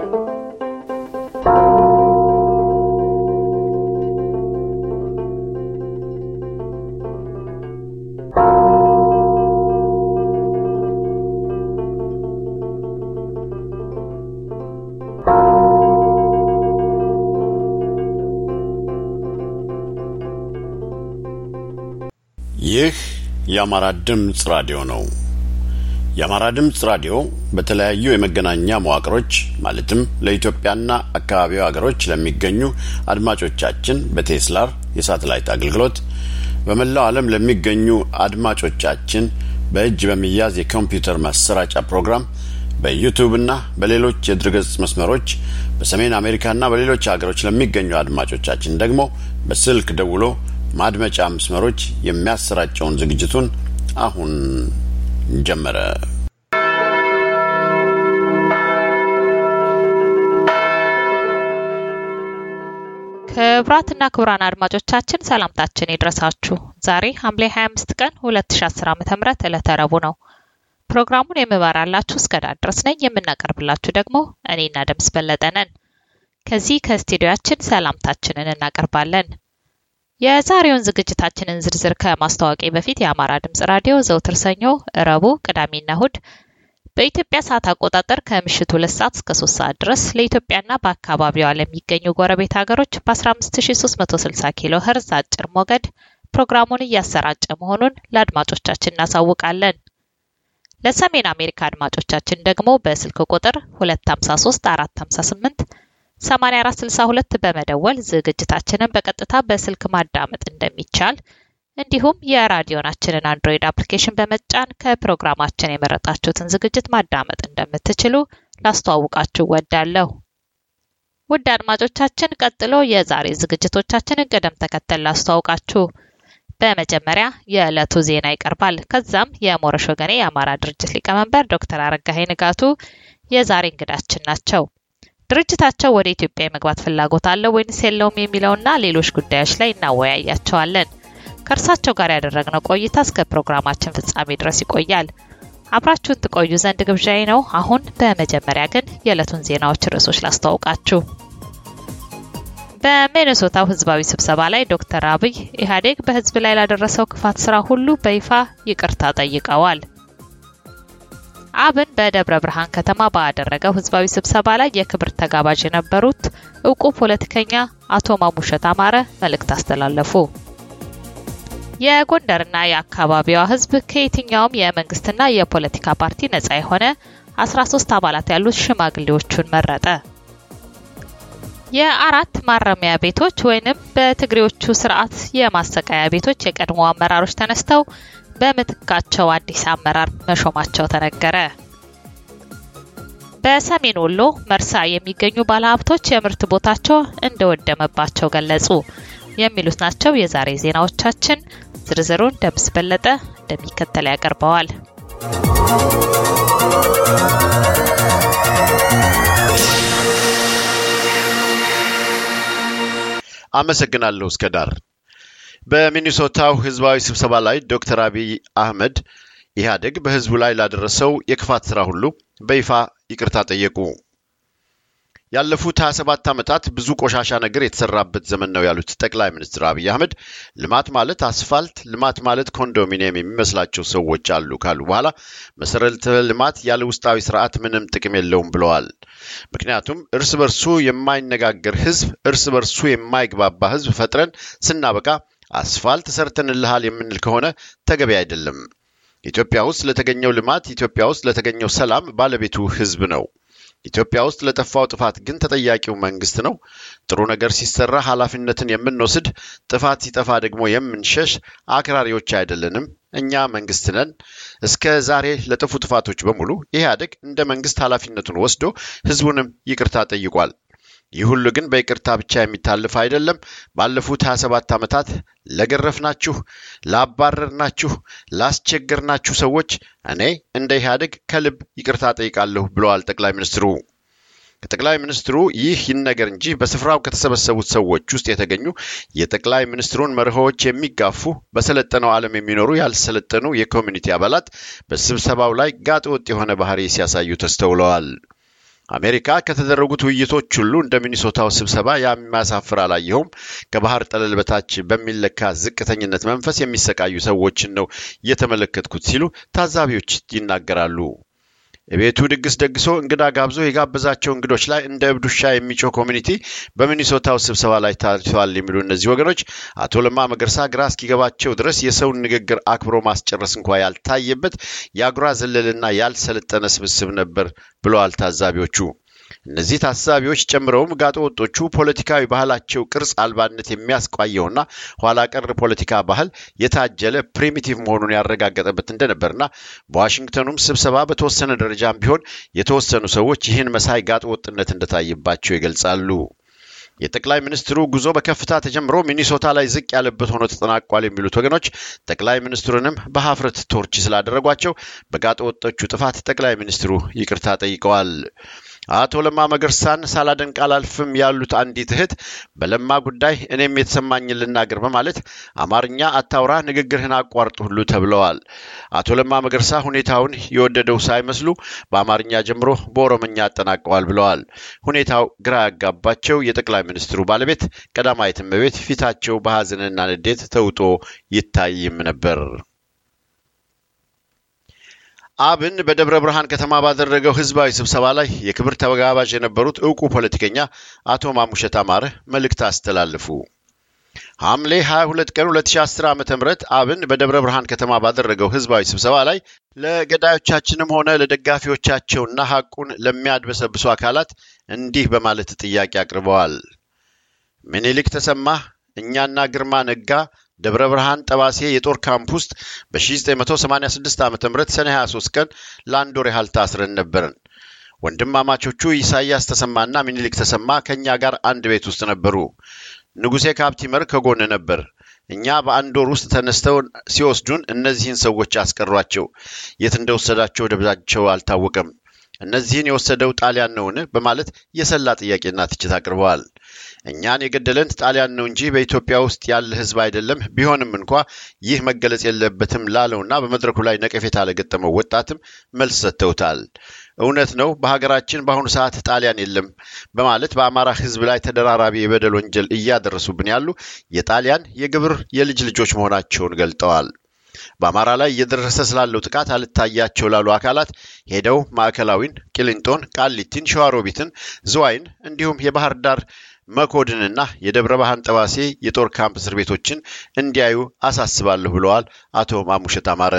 ይህ የአማራ ድምፅ ራዲዮ ነው። የአማራ ድምፅ ራዲዮ በተለያዩ የመገናኛ መዋቅሮች ማለትም ለኢትዮጵያና አካባቢው ሀገሮች ለሚገኙ አድማጮቻችን በቴስላር የሳተላይት አገልግሎት በመላው ዓለም ለሚገኙ አድማጮቻችን በእጅ በሚያዝ የኮምፒውተር ማሰራጫ ፕሮግራም በዩቱብና በሌሎች የድረገጽ መስመሮች በሰሜን አሜሪካና በሌሎች ሀገሮች ለሚገኙ አድማጮቻችን ደግሞ በስልክ ደውሎ ማድመጫ መስመሮች የሚያሰራጨውን ዝግጅቱን አሁን ጀመረ። ክቡራትና ክቡራን አድማጮቻችን ሰላምታችን ይድረሳችሁ። ዛሬ ሐምሌ 25 ቀን 2010 ዓ.ም ዕለተ ረቡዕ ነው። ፕሮግራሙን የምመራላችሁ እስከ ዳር ድረስ ነኝ። የምናቀርብላችሁ ደግሞ እኔና ደምስ በለጠ ነን። ከዚህ ከስቱዲዮአችን ሰላምታችንን እናቀርባለን። የዛሬውን ዝግጅታችንን ዝርዝር ከማስታወቂ በፊት የአማራ ድምጽ ራዲዮ ዘውትር ሰኞ፣ ረቡዕ፣ ቅዳሜና እሁድ በኢትዮጵያ ሰዓት አቆጣጠር ከምሽቱ ሁለት ሰዓት እስከ ሶስት ሰዓት ድረስ ለኢትዮጵያና በአካባቢዋ ለሚገኙ ጎረቤት ሀገሮች በ15360 ኪሎ ኸርዝ አጭር ሞገድ ፕሮግራሙን እያሰራጨ መሆኑን ለአድማጮቻችን እናሳውቃለን። ለሰሜን አሜሪካ አድማጮቻችን ደግሞ በስልክ ቁጥር 253 458 8462 በመደወል ዝግጅታችንን በቀጥታ በስልክ ማዳመጥ እንደሚቻል እንዲሁም የራዲዮናችንን አንድሮይድ አፕሊኬሽን በመጫን ከፕሮግራማችን የመረጣችሁትን ዝግጅት ማዳመጥ እንደምትችሉ ላስተዋውቃችሁ ወዳለሁ። ውድ አድማጮቻችን፣ ቀጥሎ የዛሬ ዝግጅቶቻችንን ቅደም ተከተል ላስተዋውቃችሁ። በመጀመሪያ የዕለቱ ዜና ይቀርባል። ከዛም የሞረሽ ወገኔ የአማራ ድርጅት ሊቀመንበር ዶክተር አረጋኸኝ ንጋቱ የዛሬ እንግዳችን ናቸው። ድርጅታቸው ወደ ኢትዮጵያ የመግባት ፍላጎት አለው ወይንስ የለውም የሚለውና ሌሎች ጉዳዮች ላይ እናወያያቸዋለን። ከእርሳቸው ጋር ያደረግነው ቆይታ እስከ ፕሮግራማችን ፍጻሜ ድረስ ይቆያል። አብራችሁን ትቆዩ ዘንድ ግብዣዬ ነው። አሁን በመጀመሪያ ግን የዕለቱን ዜናዎች ርዕሶች ላስተዋውቃችሁ። በሚኔሶታው ህዝባዊ ስብሰባ ላይ ዶክተር አብይ ኢህአዴግ በህዝብ ላይ ላደረሰው ክፋት ስራ ሁሉ በይፋ ይቅርታ ጠይቀዋል። አብን በደብረ ብርሃን ከተማ ባደረገው ህዝባዊ ስብሰባ ላይ የክብር ተጋባዥ የነበሩት እውቁ ፖለቲከኛ አቶ ማሙሸት አማረ መልእክት አስተላለፉ። የጎንደርና የአካባቢዋ ህዝብ ከየትኛውም የመንግስትና የፖለቲካ ፓርቲ ነጻ የሆነ 13 አባላት ያሉት ሽማግሌዎቹን መረጠ። የአራት ማረሚያ ቤቶች ወይንም በትግሬዎቹ ስርዓት የማሰቃያ ቤቶች የቀድሞ አመራሮች ተነስተው በምትካቸው አዲስ አመራር መሾማቸው ተነገረ። በሰሜን ወሎ መርሳ የሚገኙ ባለሀብቶች የምርት ቦታቸው እንደወደመባቸው ገለጹ። የሚሉት ናቸው የዛሬ ዜናዎቻችን። ዝርዝሩን ደምስ በለጠ እንደሚከተል ያቀርበዋል። አመሰግናለሁ እስከ ዳር። በሚኒሶታው ህዝባዊ ስብሰባ ላይ ዶክተር አብይ አህመድ ኢህአዴግ በህዝቡ ላይ ላደረሰው የክፋት ስራ ሁሉ በይፋ ይቅርታ ጠየቁ። ያለፉት 27 ዓመታት ብዙ ቆሻሻ ነገር የተሰራበት ዘመን ነው ያሉት ጠቅላይ ሚኒስትር አብይ አህመድ ልማት ማለት አስፋልት፣ ልማት ማለት ኮንዶሚኒየም የሚመስላቸው ሰዎች አሉ ካሉ በኋላ መሰረተ ልማት ያለ ውስጣዊ ስርዓት ምንም ጥቅም የለውም ብለዋል። ምክንያቱም እርስ በርሱ የማይነጋገር ህዝብ፣ እርስ በርሱ የማይግባባ ህዝብ ፈጥረን ስናበቃ አስፋልት ሰርተንልሃል የምንል ከሆነ ተገቢ አይደለም። ኢትዮጵያ ውስጥ ለተገኘው ልማት፣ ኢትዮጵያ ውስጥ ለተገኘው ሰላም ባለቤቱ ህዝብ ነው። ኢትዮጵያ ውስጥ ለጠፋው ጥፋት ግን ተጠያቂው መንግስት ነው። ጥሩ ነገር ሲሰራ ኃላፊነትን የምንወስድ፣ ጥፋት ሲጠፋ ደግሞ የምንሸሽ አክራሪዎች አይደለንም። እኛ መንግስት ነን። እስከ ዛሬ ለጠፉ ጥፋቶች በሙሉ ኢህአዴግ እንደ መንግስት ኃላፊነቱን ወስዶ ህዝቡንም ይቅርታ ጠይቋል። ይህ ሁሉ ግን በይቅርታ ብቻ የሚታልፍ አይደለም። ባለፉት 27 ዓመታት ለገረፍናችሁ፣ ላባረርናችሁ፣ ላስቸገርናችሁ ሰዎች እኔ እንደ ኢህአዴግ ከልብ ይቅርታ ጠይቃለሁ ብለዋል ጠቅላይ ሚኒስትሩ። ከጠቅላይ ሚኒስትሩ ይህ ይነገር እንጂ በስፍራው ከተሰበሰቡት ሰዎች ውስጥ የተገኙ የጠቅላይ ሚኒስትሩን መርሆዎች የሚጋፉ በሰለጠነው ዓለም የሚኖሩ ያልሰለጠኑ የኮሚኒቲ አባላት በስብሰባው ላይ ጋጥ ወጥ የሆነ ባህሪ ሲያሳዩ ተስተውለዋል። አሜሪካ ከተደረጉት ውይይቶች ሁሉ እንደ ሚኒሶታው ስብሰባ የሚያሳፍር አላየሁም። ከባህር ጠለል በታች በሚለካ ዝቅተኝነት መንፈስ የሚሰቃዩ ሰዎችን ነው የተመለከትኩት ሲሉ ታዛቢዎች ይናገራሉ። የቤቱ ድግስ ደግሶ እንግዳ ጋብዞ የጋበዛቸው እንግዶች ላይ እንደ እብድ ውሻ የሚጮህ ኮሚኒቲ በሚኒሶታው ስብሰባ ላይ ታይተዋል የሚሉ እነዚህ ወገኖች አቶ ለማ መገርሳ ግራ እስኪገባቸው ድረስ የሰውን ንግግር አክብሮ ማስጨረስ እንኳ ያልታየበት የአጉራ ዘለልና ያልሰለጠነ ስብስብ ነበር ብለዋል ታዛቢዎቹ። እነዚህ ታዛቢዎች ጨምረውም ጋጠ ወጦቹ ፖለቲካዊ ባህላቸው ቅርጽ አልባነት የሚያስቋየውና ኋላ ቀር ፖለቲካ ባህል የታጀለ ፕሪሚቲቭ መሆኑን ያረጋገጠበት እንደነበርና በዋሽንግተኑም ስብሰባ በተወሰነ ደረጃም ቢሆን የተወሰኑ ሰዎች ይህን መሳይ ጋጠ ወጥነት እንደታየባቸው ይገልጻሉ። የጠቅላይ ሚኒስትሩ ጉዞ በከፍታ ተጀምሮ ሚኒሶታ ላይ ዝቅ ያለበት ሆኖ ተጠናቋል የሚሉት ወገኖች ጠቅላይ ሚኒስትሩንም በሀፍረት ቶርች ስላደረጓቸው በጋጠ ወጦቹ ጥፋት ጠቅላይ ሚኒስትሩ ይቅርታ ጠይቀዋል። አቶ ለማ መገርሳን ሳላደንቅ አላልፍም ያሉት አንዲት እህት በለማ ጉዳይ እኔም የተሰማኝን ልናገር በማለት አማርኛ አታውራ ንግግርህን አቋርጥ ሁሉ ተብለዋል። አቶ ለማ መገርሳ ሁኔታውን የወደደው ሳይመስሉ በአማርኛ ጀምሮ በኦሮምኛ አጠናቀዋል ብለዋል። ሁኔታው ግራ ያጋባቸው የጠቅላይ ሚኒስትሩ ባለቤት ቀዳማዊት እመቤት ፊታቸው በሀዘንና ንዴት ተውጦ ይታይም ነበር። አብን በደብረ ብርሃን ከተማ ባደረገው ህዝባዊ ስብሰባ ላይ የክብር ተጋባዥ የነበሩት እውቁ ፖለቲከኛ አቶ ማሙሸት አማረ መልእክት አስተላለፉ። ሐምሌ 22 ቀን 2010 ዓ ም አብን በደብረ ብርሃን ከተማ ባደረገው ህዝባዊ ስብሰባ ላይ ለገዳዮቻችንም ሆነ ለደጋፊዎቻቸውና ሐቁን ለሚያድበሰብሱ አካላት እንዲህ በማለት ጥያቄ አቅርበዋል። ምኒልክ ተሰማ፣ እኛና ግርማ ነጋ ደብረ ብርሃን ጠባሴ የጦር ካምፕ ውስጥ በ1986 ዓ ም ሰኔ 23 ቀን ለአንድ ወር ያህል ታስረን ነበርን። ወንድማማቾቹ ኢሳያስ ተሰማና ሚኒሊክ ተሰማ ከእኛ ጋር አንድ ቤት ውስጥ ነበሩ። ንጉሴ ካፕቲመር ከጎን ነበር። እኛ በአንድ ወር ውስጥ ተነስተው ሲወስዱን እነዚህን ሰዎች አስቀሯቸው። የት እንደወሰዳቸው ደብዛቸው አልታወቀም። እነዚህን የወሰደው ጣሊያን ነውን? በማለት የሰላ ጥያቄና ትችት አቅርበዋል። እኛን የገደለን ጣሊያን ነው እንጂ በኢትዮጵያ ውስጥ ያለ ሕዝብ አይደለም። ቢሆንም እንኳ ይህ መገለጽ የለበትም ላለውና በመድረኩ ላይ ነቀፌታ ለገጠመው ወጣትም መልስ ሰጥተውታል። እውነት ነው፣ በሀገራችን በአሁኑ ሰዓት ጣሊያን የለም በማለት በአማራ ሕዝብ ላይ ተደራራቢ የበደል ወንጀል እያደረሱብን ያሉ የጣሊያን የግብር የልጅ ልጆች መሆናቸውን ገልጠዋል። በአማራ ላይ እየደረሰ ስላለው ጥቃት አልታያቸው ላሉ አካላት ሄደው ማዕከላዊን፣ ቂሊንጦን፣ ቃሊቲን፣ ሸዋሮቢትን፣ ዝዋይን እንዲሁም የባህር ዳር መኮድንና የደብረ ብርሃን ጠባሴ የጦር ካምፕ እስር ቤቶችን እንዲያዩ አሳስባለሁ ብለዋል አቶ ማሙሸት አማረ።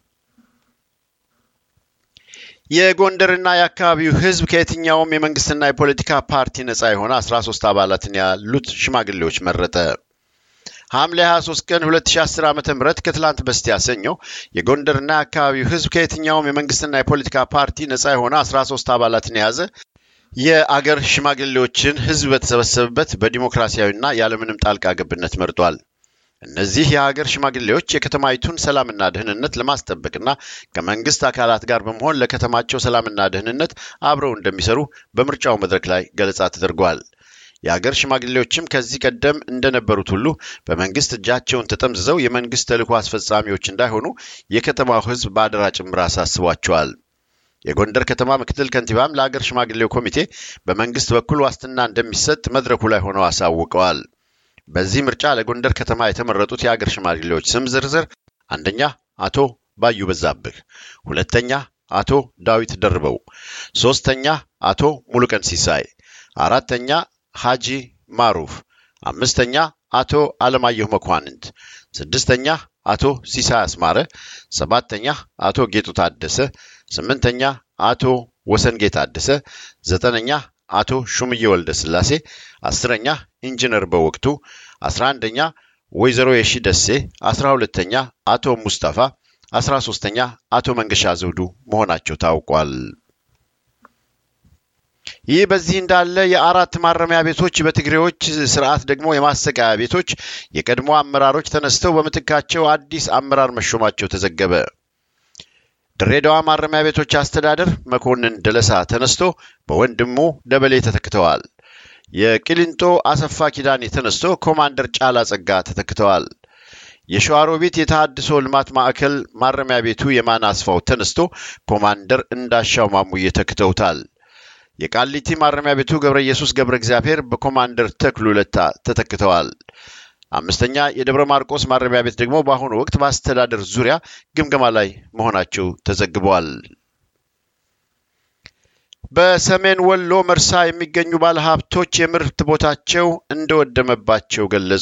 የጎንደርና የአካባቢው ህዝብ ከየትኛውም የመንግስትና የፖለቲካ ፓርቲ ነጻ የሆነ 13 አባላትን ያሉት ሽማግሌዎች መረጠ። ሐምሌ 23 ቀን 2010 ዓ ም ከትላንት በስቲያ ሰኞ የጎንደርና የአካባቢው ህዝብ ከየትኛውም የመንግስትና የፖለቲካ ፓርቲ ነጻ የሆነ 13 አባላትን የያዘ የአገር ሽማግሌዎችን ህዝብ በተሰበሰበበት በዲሞክራሲያዊና ያለምንም ጣልቃ ገብነት መርጧል። እነዚህ የሀገር ሽማግሌዎች የከተማይቱን ሰላምና ደህንነት ለማስጠበቅና ከመንግስት አካላት ጋር በመሆን ለከተማቸው ሰላምና ደህንነት አብረው እንደሚሰሩ በምርጫው መድረክ ላይ ገለጻ ተደርጓል። የሀገር ሽማግሌዎችም ከዚህ ቀደም እንደነበሩት ሁሉ በመንግስት እጃቸውን ተጠምዝዘው የመንግስት ተልዕኮ አስፈጻሚዎች እንዳይሆኑ የከተማው ህዝብ በአደራ ጭምር አሳስቧቸዋል። የጎንደር ከተማ ምክትል ከንቲባም ለሀገር ሽማግሌው ኮሚቴ በመንግስት በኩል ዋስትና እንደሚሰጥ መድረኩ ላይ ሆነው አሳውቀዋል። በዚህ ምርጫ ለጎንደር ከተማ የተመረጡት የሀገር ሽማግሌዎች ስም ዝርዝር አንደኛ አቶ ባዩ በዛብህ፣ ሁለተኛ አቶ ዳዊት ደርበው፣ ሶስተኛ አቶ ሙሉቀን ሲሳይ፣ አራተኛ ሀጂ ማሩፍ፣ አምስተኛ አቶ አለማየሁ መኳንንት፣ ስድስተኛ አቶ ሲሳይ አስማረ፣ ሰባተኛ አቶ ጌጡ ታደሰ፣ ስምንተኛ አቶ ወሰንጌ ታደሰ፣ ዘጠነኛ አቶ ሹምዬ ወልደ ስላሴ፣ አስረኛ ኢንጂነር በወቅቱ፣ አስራ አንደኛ ወይዘሮ የሺ ደሴ፣ አስራ ሁለተኛ አቶ ሙስጠፋ፣ አስራ ሶስተኛ አቶ መንገሻ ዘውዱ መሆናቸው ታውቋል። ይህ በዚህ እንዳለ የአራት ማረሚያ ቤቶች በትግሬዎች ስርዓት ደግሞ የማሰቃያ ቤቶች የቀድሞ አመራሮች ተነስተው በምትካቸው አዲስ አመራር መሾማቸው ተዘገበ። ድሬዳዋ ማረሚያ ቤቶች አስተዳደር መኮንን ደለሳ ተነስቶ በወንድሙ ደበሌ ተተክተዋል። የቂሊንጦ አሰፋ ኪዳኔ ተነስቶ ኮማንደር ጫላ ጸጋ ተተክተዋል። የሸዋሮቢት የተሃድሶ ልማት ማዕከል ማረሚያ ቤቱ የማን አስፋው ተነስቶ ኮማንደር እንዳሻው ማሙዬ ተክተውታል። የቃሊቲ ማረሚያ ቤቱ ገብረ ኢየሱስ ገብረ እግዚአብሔር በኮማንደር ተክሉ ለታ ተተክተዋል። አምስተኛ የደብረ ማርቆስ ማረሚያ ቤት ደግሞ በአሁኑ ወቅት በአስተዳደር ዙሪያ ግምገማ ላይ መሆናቸው ተዘግበዋል። በሰሜን ወሎ መርሳ የሚገኙ ባለሀብቶች የምርት ቦታቸው እንደወደመባቸው ገለጹ።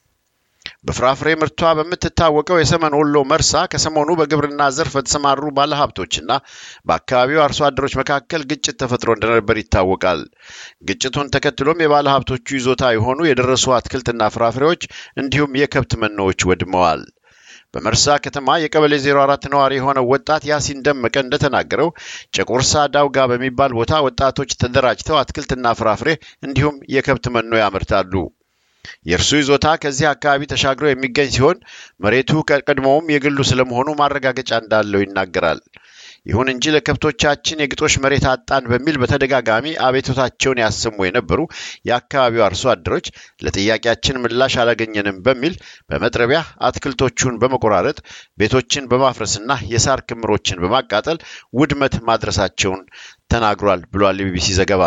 በፍራፍሬ ምርቷ በምትታወቀው የሰሜን ወሎ መርሳ ከሰሞኑ በግብርና ዘርፍ በተሰማሩ ባለሀብቶችና በአካባቢው አርሶ አደሮች መካከል ግጭት ተፈጥሮ እንደነበር ይታወቃል። ግጭቱን ተከትሎም የባለሀብቶቹ ይዞታ የሆኑ የደረሱ አትክልትና ፍራፍሬዎች እንዲሁም የከብት መኖዎች ወድመዋል። በመርሳ ከተማ የቀበሌ 04 ነዋሪ የሆነው ወጣት ያሲን ደመቀ እንደተናገረው ጨቁርሳ ዳውጋ በሚባል ቦታ ወጣቶች ተደራጅተው አትክልትና ፍራፍሬ እንዲሁም የከብት መኖ ያመርታሉ። የእርሱ ይዞታ ከዚህ አካባቢ ተሻግሮ የሚገኝ ሲሆን መሬቱ ከቀድሞውም የግሉ ስለመሆኑ ማረጋገጫ እንዳለው ይናገራል። ይሁን እንጂ ለከብቶቻችን የግጦሽ መሬት አጣን በሚል በተደጋጋሚ አቤቱታቸውን ያሰሙ የነበሩ የአካባቢው አርሶ አደሮች ለጥያቄያችን ምላሽ አላገኘንም በሚል በመጥረቢያ አትክልቶቹን በመቆራረጥ ቤቶችን በማፍረስና የሳር ክምሮችን በማቃጠል ውድመት ማድረሳቸውን ተናግሯል ብሏል የቢቢሲ ዘገባ።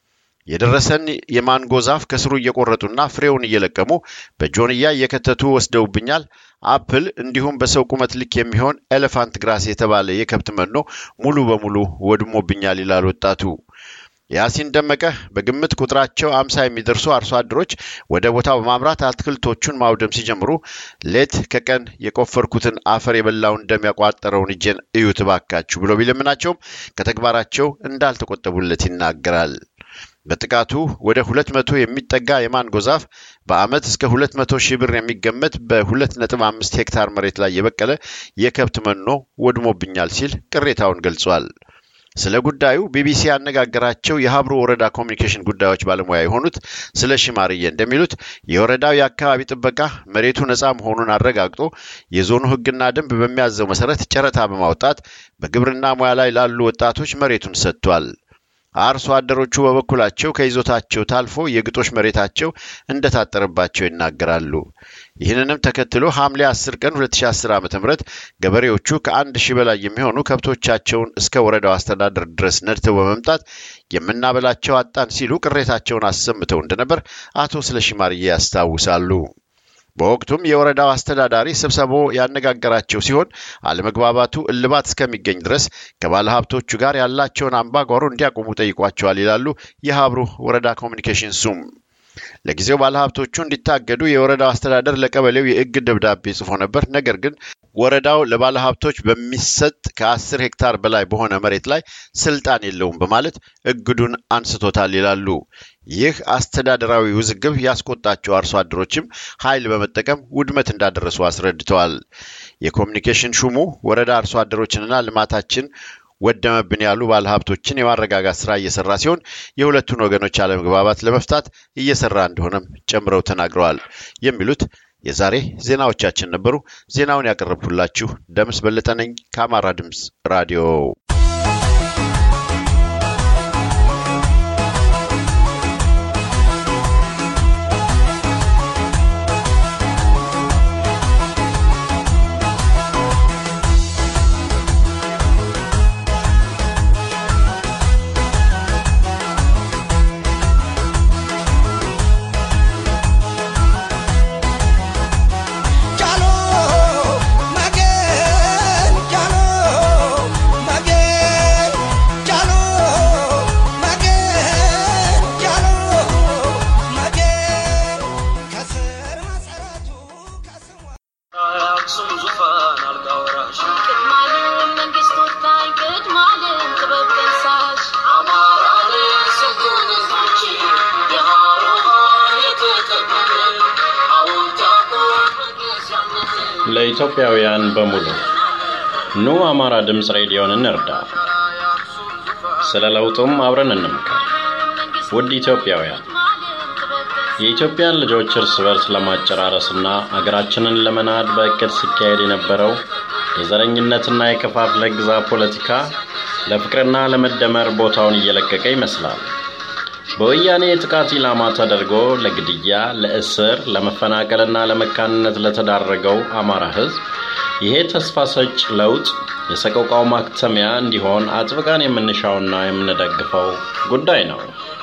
የደረሰን የማንጎ ዛፍ ከስሩ እየቆረጡና ፍሬውን እየለቀሙ በጆንያ እየከተቱ ወስደውብኛል። አፕል እንዲሁም በሰው ቁመት ልክ የሚሆን ኤሌፋንት ግራስ የተባለ የከብት መኖ ሙሉ በሙሉ ወድሞብኛል ይላል ወጣቱ። ያሲን ደመቀ በግምት ቁጥራቸው አምሳ የሚደርሱ አርሶ አደሮች ወደ ቦታው በማምራት አትክልቶቹን ማውደም ሲጀምሩ ሌት ከቀን የቆፈርኩትን አፈር የበላውን እንደሚያቋጠረውን እጄን እዩት እባካችሁ ብሎ ቢለምናቸውም ከተግባራቸው እንዳልተቆጠቡለት ይናገራል። በጥቃቱ ወደ ሁለት መቶ የሚጠጋ የማንጎ ዛፍ በአመት እስከ ሁለት መቶ ሺህ ብር የሚገመት በሁለት ነጥብ አምስት ሄክታር መሬት ላይ የበቀለ የከብት መኖ ወድሞብኛል ሲል ቅሬታውን ገልጿል። ስለ ጉዳዩ ቢቢሲ ያነጋገራቸው የሀብሮ ወረዳ ኮሚኒኬሽን ጉዳዮች ባለሙያ የሆኑት ስለ ሽማርዬ እንደሚሉት የወረዳው የአካባቢ ጥበቃ መሬቱ ነፃ መሆኑን አረጋግጦ የዞኑ ሕግና ደንብ በሚያዘው መሰረት ጨረታ በማውጣት በግብርና ሙያ ላይ ላሉ ወጣቶች መሬቱን ሰጥቷል። አርሶ አደሮቹ በበኩላቸው ከይዞታቸው ታልፎ የግጦሽ መሬታቸው እንደታጠረባቸው ይናገራሉ። ይህንንም ተከትሎ ሐምሌ 10 ቀን 2010 ዓ ም ገበሬዎቹ ከአንድ ሺህ በላይ የሚሆኑ ከብቶቻቸውን እስከ ወረዳው አስተዳደር ድረስ ነድተው በመምጣት የምናበላቸው አጣን ሲሉ ቅሬታቸውን አሰምተው እንደነበር አቶ ስለሺማርዬ ያስታውሳሉ። በወቅቱም የወረዳው አስተዳዳሪ ስብሰባው ያነጋገራቸው ሲሆን አለመግባባቱ እልባት እስከሚገኝ ድረስ ከባለ ሀብቶቹ ጋር ያላቸውን አምባጓሮ እንዲያቆሙ ጠይቋቸዋል ይላሉ የሀብሩ ወረዳ ኮሚኒኬሽን ሱም። ለጊዜው ባለሀብቶቹ እንዲታገዱ የወረዳው አስተዳደር ለቀበሌው የእግድ ደብዳቤ ጽፎ ነበር። ነገር ግን ወረዳው ለባለሀብቶች በሚሰጥ ከአስር ሄክታር በላይ በሆነ መሬት ላይ ስልጣን የለውም በማለት እግዱን አንስቶታል ይላሉ። ይህ አስተዳደራዊ ውዝግብ ያስቆጣቸው አርሶ አደሮችም ኃይል በመጠቀም ውድመት እንዳደረሱ አስረድተዋል። የኮሚኒኬሽን ሹሙ ወረዳ አርሶ አደሮችንና ልማታችን ወደመብን ያሉ ባለሀብቶችን የማረጋጋት ስራ እየሰራ ሲሆን የሁለቱን ወገኖች አለመግባባት ለመፍታት እየሰራ እንደሆነም ጨምረው ተናግረዋል። የሚሉት የዛሬ ዜናዎቻችን ነበሩ። ዜናውን ያቀረብኩላችሁ ደምስ በለጠ ነኝ ከአማራ ድምፅ ራዲዮ። ለኢትዮጵያውያን በሙሉ ኑ አማራ ድምፅ ሬዲዮን እንርዳ፣ ስለ ለውጡም አብረን እንምከር። ውድ ኢትዮጵያውያን የኢትዮጵያን ልጆች እርስ በርስ ለማጨራረስና አገራችንን ለመናድ በእቅድ ሲካሄድ የነበረው የዘረኝነትና የከፋፍለ ግዛ ፖለቲካ ለፍቅርና ለመደመር ቦታውን እየለቀቀ ይመስላል። በወያኔ የጥቃት ኢላማ ተደርጎ ለግድያ፣ ለእስር፣ ለመፈናቀልና ለመካንነት ለተዳረገው አማራ ሕዝብ ይሄ ተስፋ ሰጭ ለውጥ የሰቆቃው ማክተሚያ እንዲሆን አጥብቀን የምንሻውና የምንደግፈው ጉዳይ ነው።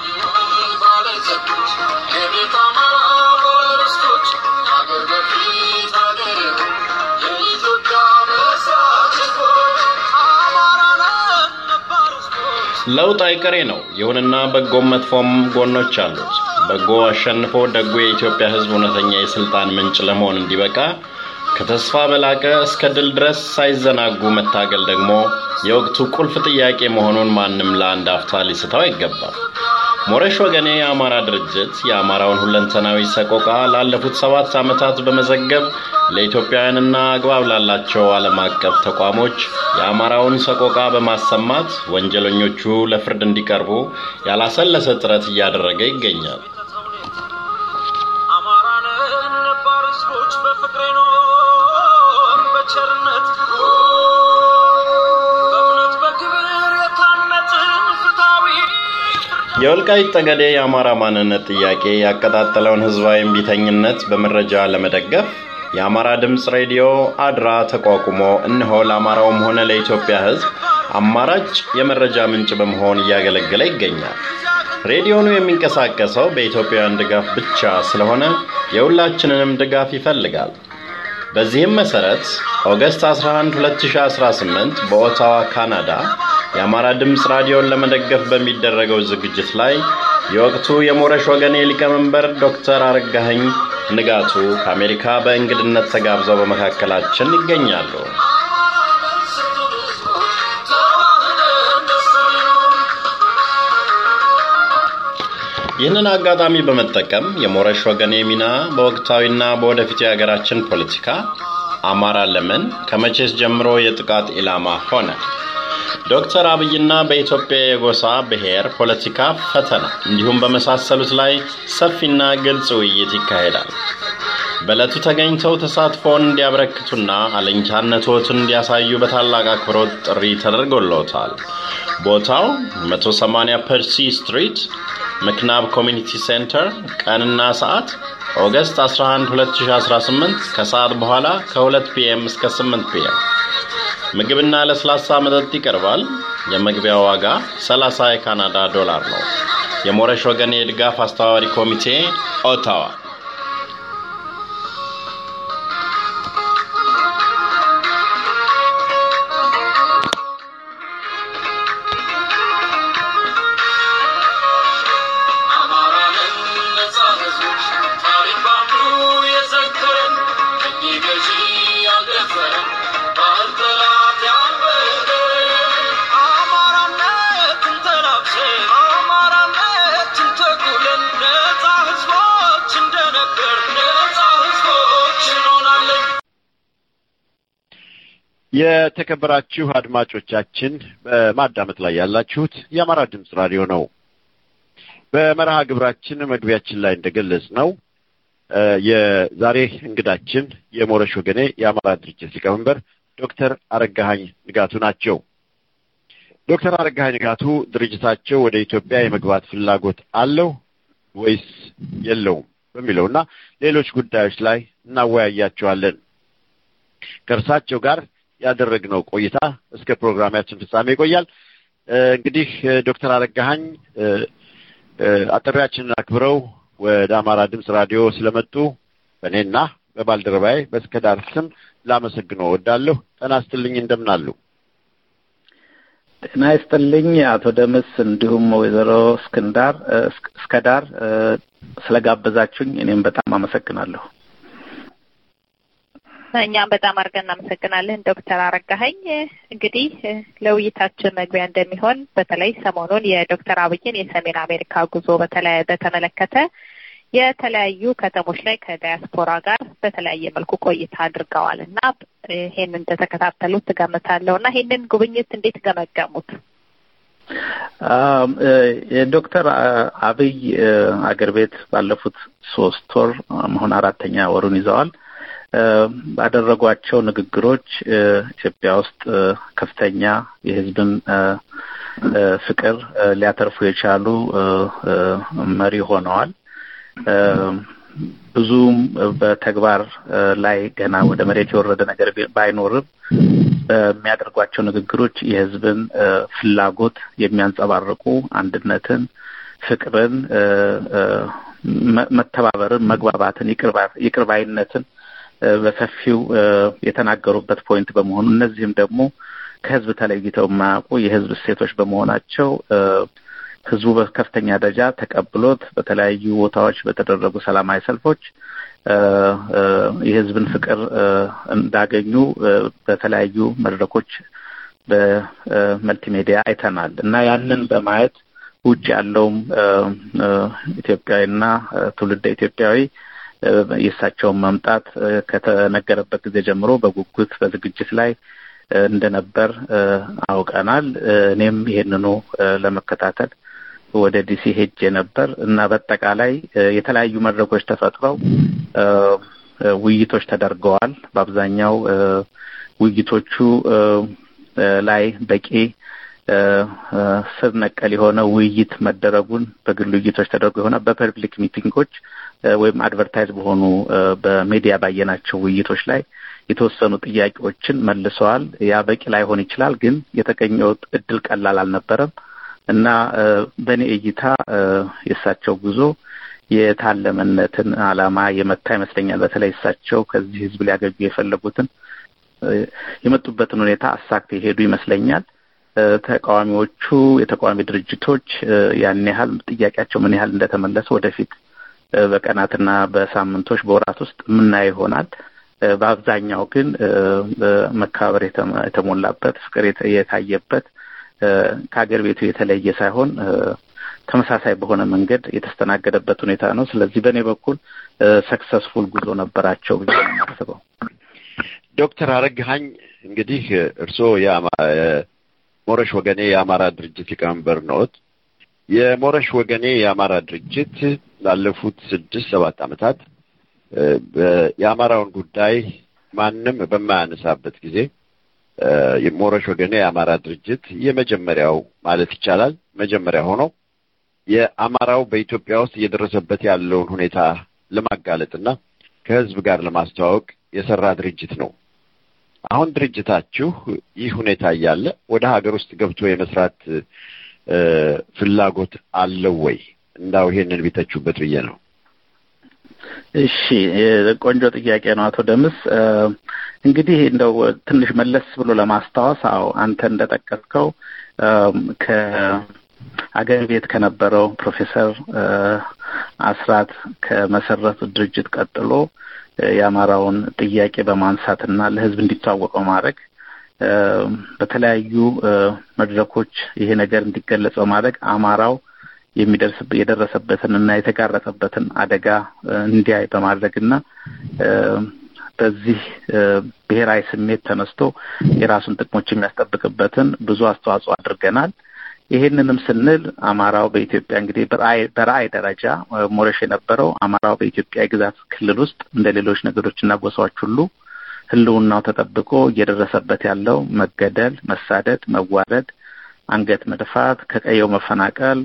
ለውጥ አይቀሬ ነው። ይሁንና በጎም መጥፎም ጎኖች አሉት። በጎ አሸንፎ ደጉ የኢትዮጵያ ሕዝብ እውነተኛ የስልጣን ምንጭ ለመሆን እንዲበቃ ከተስፋ በላቀ እስከ ድል ድረስ ሳይዘናጉ መታገል ደግሞ የወቅቱ ቁልፍ ጥያቄ መሆኑን ማንም ለአንድ አፍታ ሊስተው አይገባም። ሞረሽ ወገኔ የአማራ ድርጅት የአማራውን ሁለንተናዊ ሰቆቃ ላለፉት ሰባት ዓመታት በመዘገብ ለኢትዮጵያውያንና አግባብ ላላቸው ዓለም አቀፍ ተቋሞች የአማራውን ሰቆቃ በማሰማት ወንጀለኞቹ ለፍርድ እንዲቀርቡ ያላሰለሰ ጥረት እያደረገ ይገኛል። የወልቃይት ጠገዴ የአማራ ማንነት ጥያቄ ያቀጣጠለውን ህዝባዊ እምቢተኝነት በመረጃ ለመደገፍ የአማራ ድምፅ ሬዲዮ አድራ ተቋቁሞ እነሆ ለአማራውም ሆነ ለኢትዮጵያ ህዝብ አማራጭ የመረጃ ምንጭ በመሆን እያገለገለ ይገኛል። ሬዲዮኑ የሚንቀሳቀሰው በኢትዮጵያውያን ድጋፍ ብቻ ስለሆነ የሁላችንንም ድጋፍ ይፈልጋል። በዚህም መሰረት ኦገስት 11 2018 በኦታዋ ካናዳ የአማራ ድምፅ ራዲዮን ለመደገፍ በሚደረገው ዝግጅት ላይ የወቅቱ የሞረሽ ወገኔ ሊቀመንበር ዶክተር አረጋኸኝ ንጋቱ ከአሜሪካ በእንግድነት ተጋብዘው በመካከላችን ይገኛሉ። ይህንን አጋጣሚ በመጠቀም የሞረሽ ወገኔ ሚና በወቅታዊና በወደፊት የሀገራችን ፖለቲካ አማራ ለምን ከመቼስ ጀምሮ የጥቃት ኢላማ ሆነ? ዶክተር አብይና በኢትዮጵያ የጎሳ ብሔር ፖለቲካ ፈተና እንዲሁም በመሳሰሉት ላይ ሰፊና ግልጽ ውይይት ይካሄዳል። በዕለቱ ተገኝተው ተሳትፎውን እንዲያበረክቱና አለኝታነቶትን እንዲያሳዩ በታላቅ አክብሮት ጥሪ ተደርጎለታል። ቦታው 180 ፐርሲ ስትሪት ምክናብ ኮሚኒቲ ሴንተር፣ ቀንና ሰዓት ኦገስት 11 2018 ከሰዓት በኋላ ከ2 ፒኤም እስከ 8 ፒኤም። ምግብና ለስላሳ መጠጥ ይቀርባል። የመግቢያ ዋጋ 30 የካናዳ ዶላር ነው። የሞረሽ ወገን የድጋፍ አስተባባሪ ኮሚቴ ኦታዋ። የተከበራችሁ አድማጮቻችን በማዳመጥ ላይ ያላችሁት የአማራ ድምፅ ራዲዮ ነው። በመርሃ ግብራችን መግቢያችን ላይ እንደገለጽ ነው የዛሬ እንግዳችን የሞረሽ ወገኔ የአማራ ድርጅት ሊቀመንበር ዶክተር አረጋኸኝ ንጋቱ ናቸው። ዶክተር አረጋኸኝ ንጋቱ ድርጅታቸው ወደ ኢትዮጵያ የመግባት ፍላጎት አለው ወይስ የለውም በሚለው እና ሌሎች ጉዳዮች ላይ እናወያያቸዋለን። ከእርሳቸው ጋር ያደረግነው ቆይታ እስከ ፕሮግራማችን ፍጻሜ ይቆያል። እንግዲህ ዶክተር አረጋኸኝ አጥሪያችንን አክብረው ወደ አማራ ድምፅ ራዲዮ ስለመጡ በእኔና በባልደረባዬ በእስከዳር ስም ላመሰግነው እወዳለሁ። ጤና ይስጥልኝ። እንደምን አሉ? ጤና ይስጥልኝ አቶ ደምስ እንዲሁም ወይዘሮ እስክንዳር እስከዳር ስለጋበዛችሁኝ እኔም በጣም አመሰግናለሁ። እኛም በጣም አድርገን እናመሰግናለን ዶክተር አረጋኸኝ። እንግዲህ ለውይይታችን መግቢያ እንደሚሆን በተለይ ሰሞኑን የዶክተር አብይን የሰሜን አሜሪካ ጉዞ በተመለከተ የተለያዩ ከተሞች ላይ ከዳያስፖራ ጋር በተለያየ መልኩ ቆይታ አድርገዋል እና ይሄንን እንደተከታተሉት ትገምታለሁ እና ይሄንን ጉብኝት እንዴት ገመገሙት? የዶክተር አብይ አገር ቤት ባለፉት ሶስት ወር መሆን አራተኛ ወሩን ይዘዋል። ባደረጓቸው ንግግሮች ኢትዮጵያ ውስጥ ከፍተኛ የሕዝብን ፍቅር ሊያተርፉ የቻሉ መሪ ሆነዋል። ብዙም በተግባር ላይ ገና ወደ መሬት የወረደ ነገር ባይኖርም በሚያደርጓቸው ንግግሮች የህዝብን ፍላጎት የሚያንጸባርቁ አንድነትን፣ ፍቅርን፣ መተባበርን፣ መግባባትን፣ ይቅርባይነትን በሰፊው የተናገሩበት ፖይንት በመሆኑ እነዚህም ደግሞ ከህዝብ ተለይተው የማያውቁ የህዝብ እሴቶች በመሆናቸው ህዝቡ በከፍተኛ ደረጃ ተቀብሎት በተለያዩ ቦታዎች በተደረጉ ሰላማዊ ሰልፎች የህዝብን ፍቅር እንዳገኙ በተለያዩ መድረኮች በመልቲሜዲያ አይተናል እና ያንን በማየት ውጭ ያለውም ኢትዮጵያዊና ትውልደ ኢትዮጵያዊ የእሳቸውን መምጣት ከተነገረበት ጊዜ ጀምሮ በጉጉት በዝግጅት ላይ እንደነበር አውቀናል። እኔም ይሄንኑ ለመከታተል ወደ ዲሲ ሄጄ ነበር እና በአጠቃላይ የተለያዩ መድረኮች ተፈጥረው ውይይቶች ተደርገዋል። በአብዛኛው ውይይቶቹ ላይ በቂ ስር ነቀል የሆነ ውይይት መደረጉን በግል ውይይቶች ተደርጎ የሆነ በፐብሊክ ሚቲንጎች ወይም አድቨርታይዝ በሆኑ በሜዲያ ባየናቸው ውይይቶች ላይ የተወሰኑ ጥያቄዎችን መልሰዋል። ያ በቂ ላይሆን ይችላል፣ ግን የተገኘው እድል ቀላል አልነበረም እና በእኔ እይታ የእሳቸው ጉዞ የታለመነትን ዓላማ የመታ ይመስለኛል። በተለይ እሳቸው ከዚህ ህዝብ ሊያገኙ የፈለጉትን የመጡበትን ሁኔታ አሳክተው የሄዱ ይመስለኛል። ተቃዋሚዎቹ የተቃዋሚ ድርጅቶች ያን ያህል ጥያቄያቸው ምን ያህል እንደተመለሰ ወደፊት በቀናትና በሳምንቶች በወራት ውስጥ የምናየው ይሆናል። በአብዛኛው ግን መከባበር የተሞላበት ፍቅር የታየበት ከሀገር ቤቱ የተለየ ሳይሆን ተመሳሳይ በሆነ መንገድ የተስተናገደበት ሁኔታ ነው። ስለዚህ በእኔ በኩል ሰክሰስፉል ጉዞ ነበራቸው ብዬ ነው የማስበው። ዶክተር አረግሀኝ እንግዲህ እርስዎ ሞረሽ ወገኔ የአማራ ድርጅት ሊቀመንበር ነዎት። የሞረሽ ወገኔ የአማራ ድርጅት ላለፉት ስድስት ሰባት ዓመታት የአማራውን ጉዳይ ማንም በማያነሳበት ጊዜ የሞረሽ ወገኔ የአማራ ድርጅት የመጀመሪያው ማለት ይቻላል መጀመሪያ ሆኖ የአማራው በኢትዮጵያ ውስጥ እየደረሰበት ያለውን ሁኔታ ለማጋለጥና ከህዝብ ጋር ለማስተዋወቅ የሰራ ድርጅት ነው። አሁን ድርጅታችሁ ይህ ሁኔታ እያለ ወደ ሀገር ውስጥ ገብቶ የመስራት ፍላጎት አለው ወይ? እንዳው ይሄንን ቢተቹበት ብዬ ነው። እሺ፣ ቆንጆ ጥያቄ ነው አቶ ደምስ። እንግዲህ እንደው ትንሽ መለስ ብሎ ለማስታወስ አዎ አንተ እንደጠቀስከው ከአገር ቤት ከነበረው ፕሮፌሰር አስራት ከመሰረቱት ድርጅት ቀጥሎ የአማራውን ጥያቄ በማንሳትና ለህዝብ እንዲታወቅ በማድረግ በተለያዩ መድረኮች ይሄ ነገር እንዲገለጽ በማድረግ አማራው የሚደርስ የደረሰበትን እና የተጋረጠበትን አደጋ እንዲያይ በማድረግና በዚህ ብሔራዊ ስሜት ተነስቶ የራሱን ጥቅሞች የሚያስጠብቅበትን ብዙ አስተዋጽኦ አድርገናል። ይሄንንም ስንል አማራው በኢትዮጵያ እንግዲህ በራዕይ ደረጃ ሞረሽ የነበረው አማራው በኢትዮጵያ የግዛት ክልል ውስጥ እንደ ሌሎች ነገዶችና ጎሳዎች ሁሉ ህልውናው ተጠብቆ እየደረሰበት ያለው መገደል፣ መሳደድ፣ መዋረድ፣ አንገት መድፋት፣ ከቀየው መፈናቀል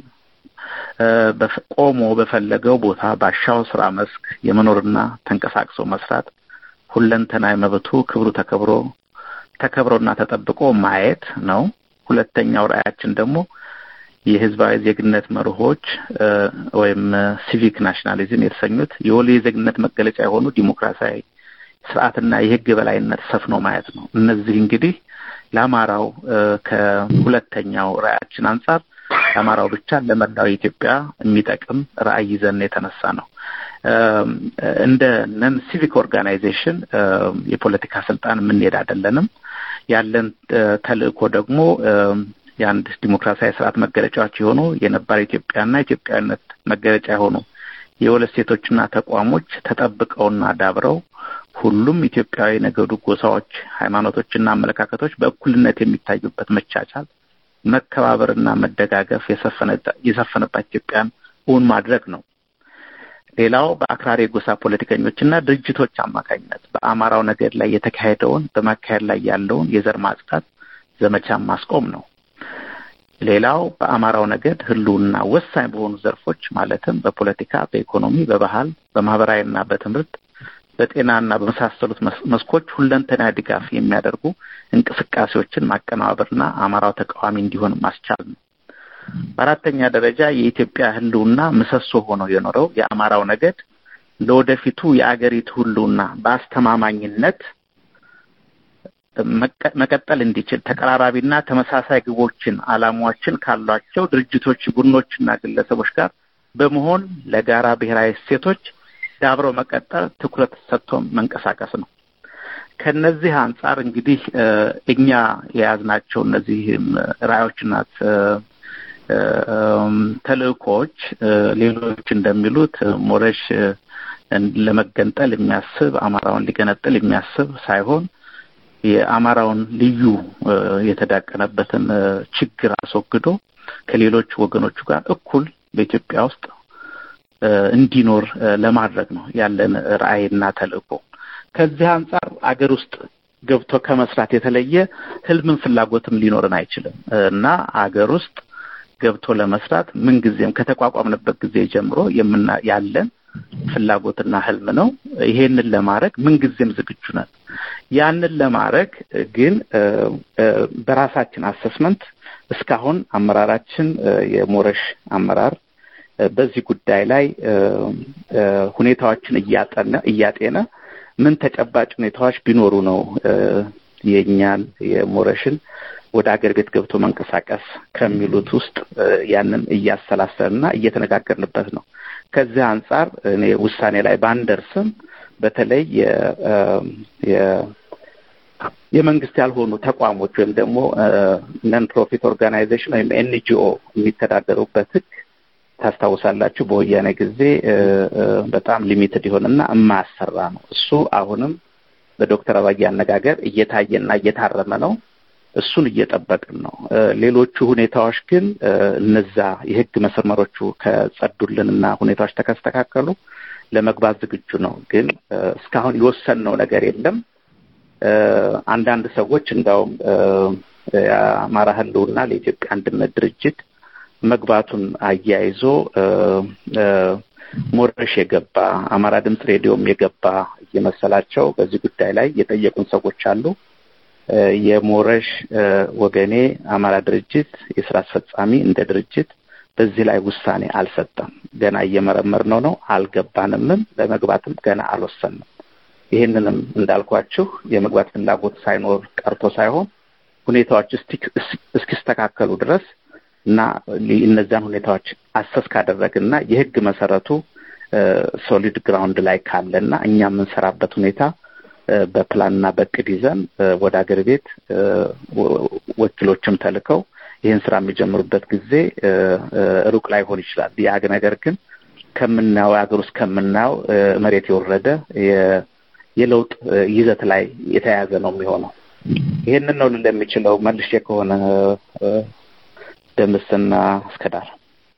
ቆሞ በፈለገው ቦታ ባሻው ስራ መስክ የመኖርና ተንቀሳቅሶ መስራት ሁለንተናዊ መብቱ ክብሩ ተከብሮ ተከብሮና ተጠብቆ ማየት ነው። ሁለተኛው ራዕያችን ደግሞ የህዝባዊ ዜግነት መርሆች ወይም ሲቪክ ናሽናሊዝም የተሰኙት የወሉ የዜግነት መገለጫ የሆኑ ዲሞክራሲያዊ ስርዓትና የህግ በላይነት ሰፍኖ ማየት ነው። እነዚህ እንግዲህ ለአማራው ከሁለተኛው ራዕያችን አንጻር ለአማራው ብቻ ለመላው ኢትዮጵያ የሚጠቅም ራዕይ ይዘን የተነሳ ነው። እንደ ነን ሲቪክ ኦርጋናይዜሽን የፖለቲካ ስልጣን የምንሄድ አይደለንም። ያለን ተልእኮ ደግሞ የአንድ ዲሞክራሲያዊ ስርዓት መገለጫዎች የሆኑ የነባር ኢትዮጵያና ኢትዮጵያዊነት መገለጫ የሆኑ የሁለት ሴቶችና ተቋሞች ተጠብቀውና ዳብረው ሁሉም ኢትዮጵያዊ ነገዱ፣ ጎሳዎች፣ ሃይማኖቶችና አመለካከቶች በእኩልነት የሚታዩበት መቻቻል፣ መከባበርና መደጋገፍ የሰፈነባት ኢትዮጵያን እውን ማድረግ ነው። ሌላው በአክራሪ የጎሳ ፖለቲከኞችና ድርጅቶች አማካኝነት በአማራው ነገድ ላይ የተካሄደውን በማካሄድ ላይ ያለውን የዘር ማጽዳት ዘመቻን ማስቆም ነው። ሌላው በአማራው ነገድ ህልውና ወሳኝ በሆኑ ዘርፎች ማለትም በፖለቲካ፣ በኢኮኖሚ፣ በባህል፣ በማህበራዊና በትምህርት በጤናና በመሳሰሉት መስኮች ሁለንተና ድጋፍ የሚያደርጉ እንቅስቃሴዎችን ማቀነባበርና አማራው ተቃዋሚ እንዲሆን ማስቻል ነው። በአራተኛ ደረጃ የኢትዮጵያ ሕልውና ምሰሶ ሆኖ የኖረው የአማራው ነገድ ለወደፊቱ የአገሪቱ ሕልውና በአስተማማኝነት መቀጠል እንዲችል ተቀራራቢና ተመሳሳይ ግቦችን፣ ዓላማዎችን ካሏቸው ድርጅቶች፣ ቡድኖችና ግለሰቦች ጋር በመሆን ለጋራ ብሔራዊ እሴቶች ዳብረው መቀጠል ትኩረት ሰጥቶ መንቀሳቀስ ነው። ከነዚህ አንጻር እንግዲህ እኛ የያዝናቸው እነዚህ ራዕዮችና ተልእኮዎች ሌሎች እንደሚሉት ሞረሽ ለመገንጠል የሚያስብ አማራውን ሊገነጥል የሚያስብ ሳይሆን የአማራውን ልዩ የተዳቀነበትን ችግር አስወግዶ ከሌሎች ወገኖቹ ጋር እኩል በኢትዮጵያ ውስጥ እንዲኖር ለማድረግ ነው ያለን ራዕይና ተልእኮ። ከዚህ አንጻር አገር ውስጥ ገብቶ ከመስራት የተለየ ህልምን ፍላጎትም ሊኖረን አይችልም እና አገር ውስጥ ገብቶ ለመስራት ምንጊዜም ከተቋቋምንበት ጊዜ ጀምሮ የምና ያለን ፍላጎትና ህልም ነው። ይሄንን ለማድረግ ምንጊዜም ዝግጁ ነን። ያንን ለማድረግ ግን በራሳችን አሰስመንት እስካሁን አመራራችን የሞረሽ አመራር በዚህ ጉዳይ ላይ ሁኔታዎችን እያጠነ እያጤነ ምን ተጨባጭ ሁኔታዎች ቢኖሩ ነው የእኛን የሞረሽን ወደ አገር ቤት ገብቶ መንቀሳቀስ ከሚሉት ውስጥ ያንን እያሰላሰልና እየተነጋገርንበት ነው። ከዚህ አንጻር እኔ ውሳኔ ላይ ባንደርስም በተለይ የመንግስት ያልሆኑ ተቋሞች ወይም ደግሞ ነን ፕሮፊት ኦርጋናይዜሽን ወይም ኤንጂኦ የሚተዳደሩበት ህግ ታስታውሳላችሁ፣ በወያኔ ጊዜ በጣም ሊሚትድ የሆነና የማያሰራ ነው። እሱ አሁንም በዶክተር አባይ አነጋገር እየታየና እየታረመ ነው። እሱን እየጠበቅን ነው። ሌሎቹ ሁኔታዎች ግን እነዛ የህግ መስመሮቹ ከጸዱልንና ሁኔታዎች ተከስተካከሉ ለመግባት ዝግጁ ነው። ግን እስካሁን የወሰንነው ነገር የለም። አንዳንድ ሰዎች እንዳውም የአማራ ህልውና ለኢትዮጵያ አንድነት ድርጅት መግባቱን አያይዞ ሞረሽ የገባ አማራ ድምፅ ሬዲዮም የገባ እየመሰላቸው በዚህ ጉዳይ ላይ የጠየቁን ሰዎች አሉ። የሞረሽ ወገኔ አማራ ድርጅት የስራ አስፈጻሚ እንደ ድርጅት በዚህ ላይ ውሳኔ አልሰጠም። ገና እየመረመርነው ነው። አልገባንምም። ለመግባትም ገና አልወሰንም። ይህንንም እንዳልኳችሁ የመግባት ፍላጎት ሳይኖር ቀርቶ ሳይሆን ሁኔታዎች እስኪስተካከሉ ድረስ እና እነዚያን ሁኔታዎች አሰስ ካደረግና የህግ መሰረቱ ሶሊድ ግራውንድ ላይ ካለና እኛ የምንሰራበት ሁኔታ በፕላንና በእቅድ ይዘን ወደ አገር ቤት ወኪሎችም ተልከው ይህን ስራ የሚጀምሩበት ጊዜ ሩቅ ላይሆን ይችላል። ያ ነገር ግን ከምናየው ሀገር ውስጥ ከምናየው መሬት የወረደ የለውጥ ይዘት ላይ የተያያዘ ነው የሚሆነው። ይህንን ነው ልል የሚችለው መልሼ ከሆነ ደምስና እስከዳር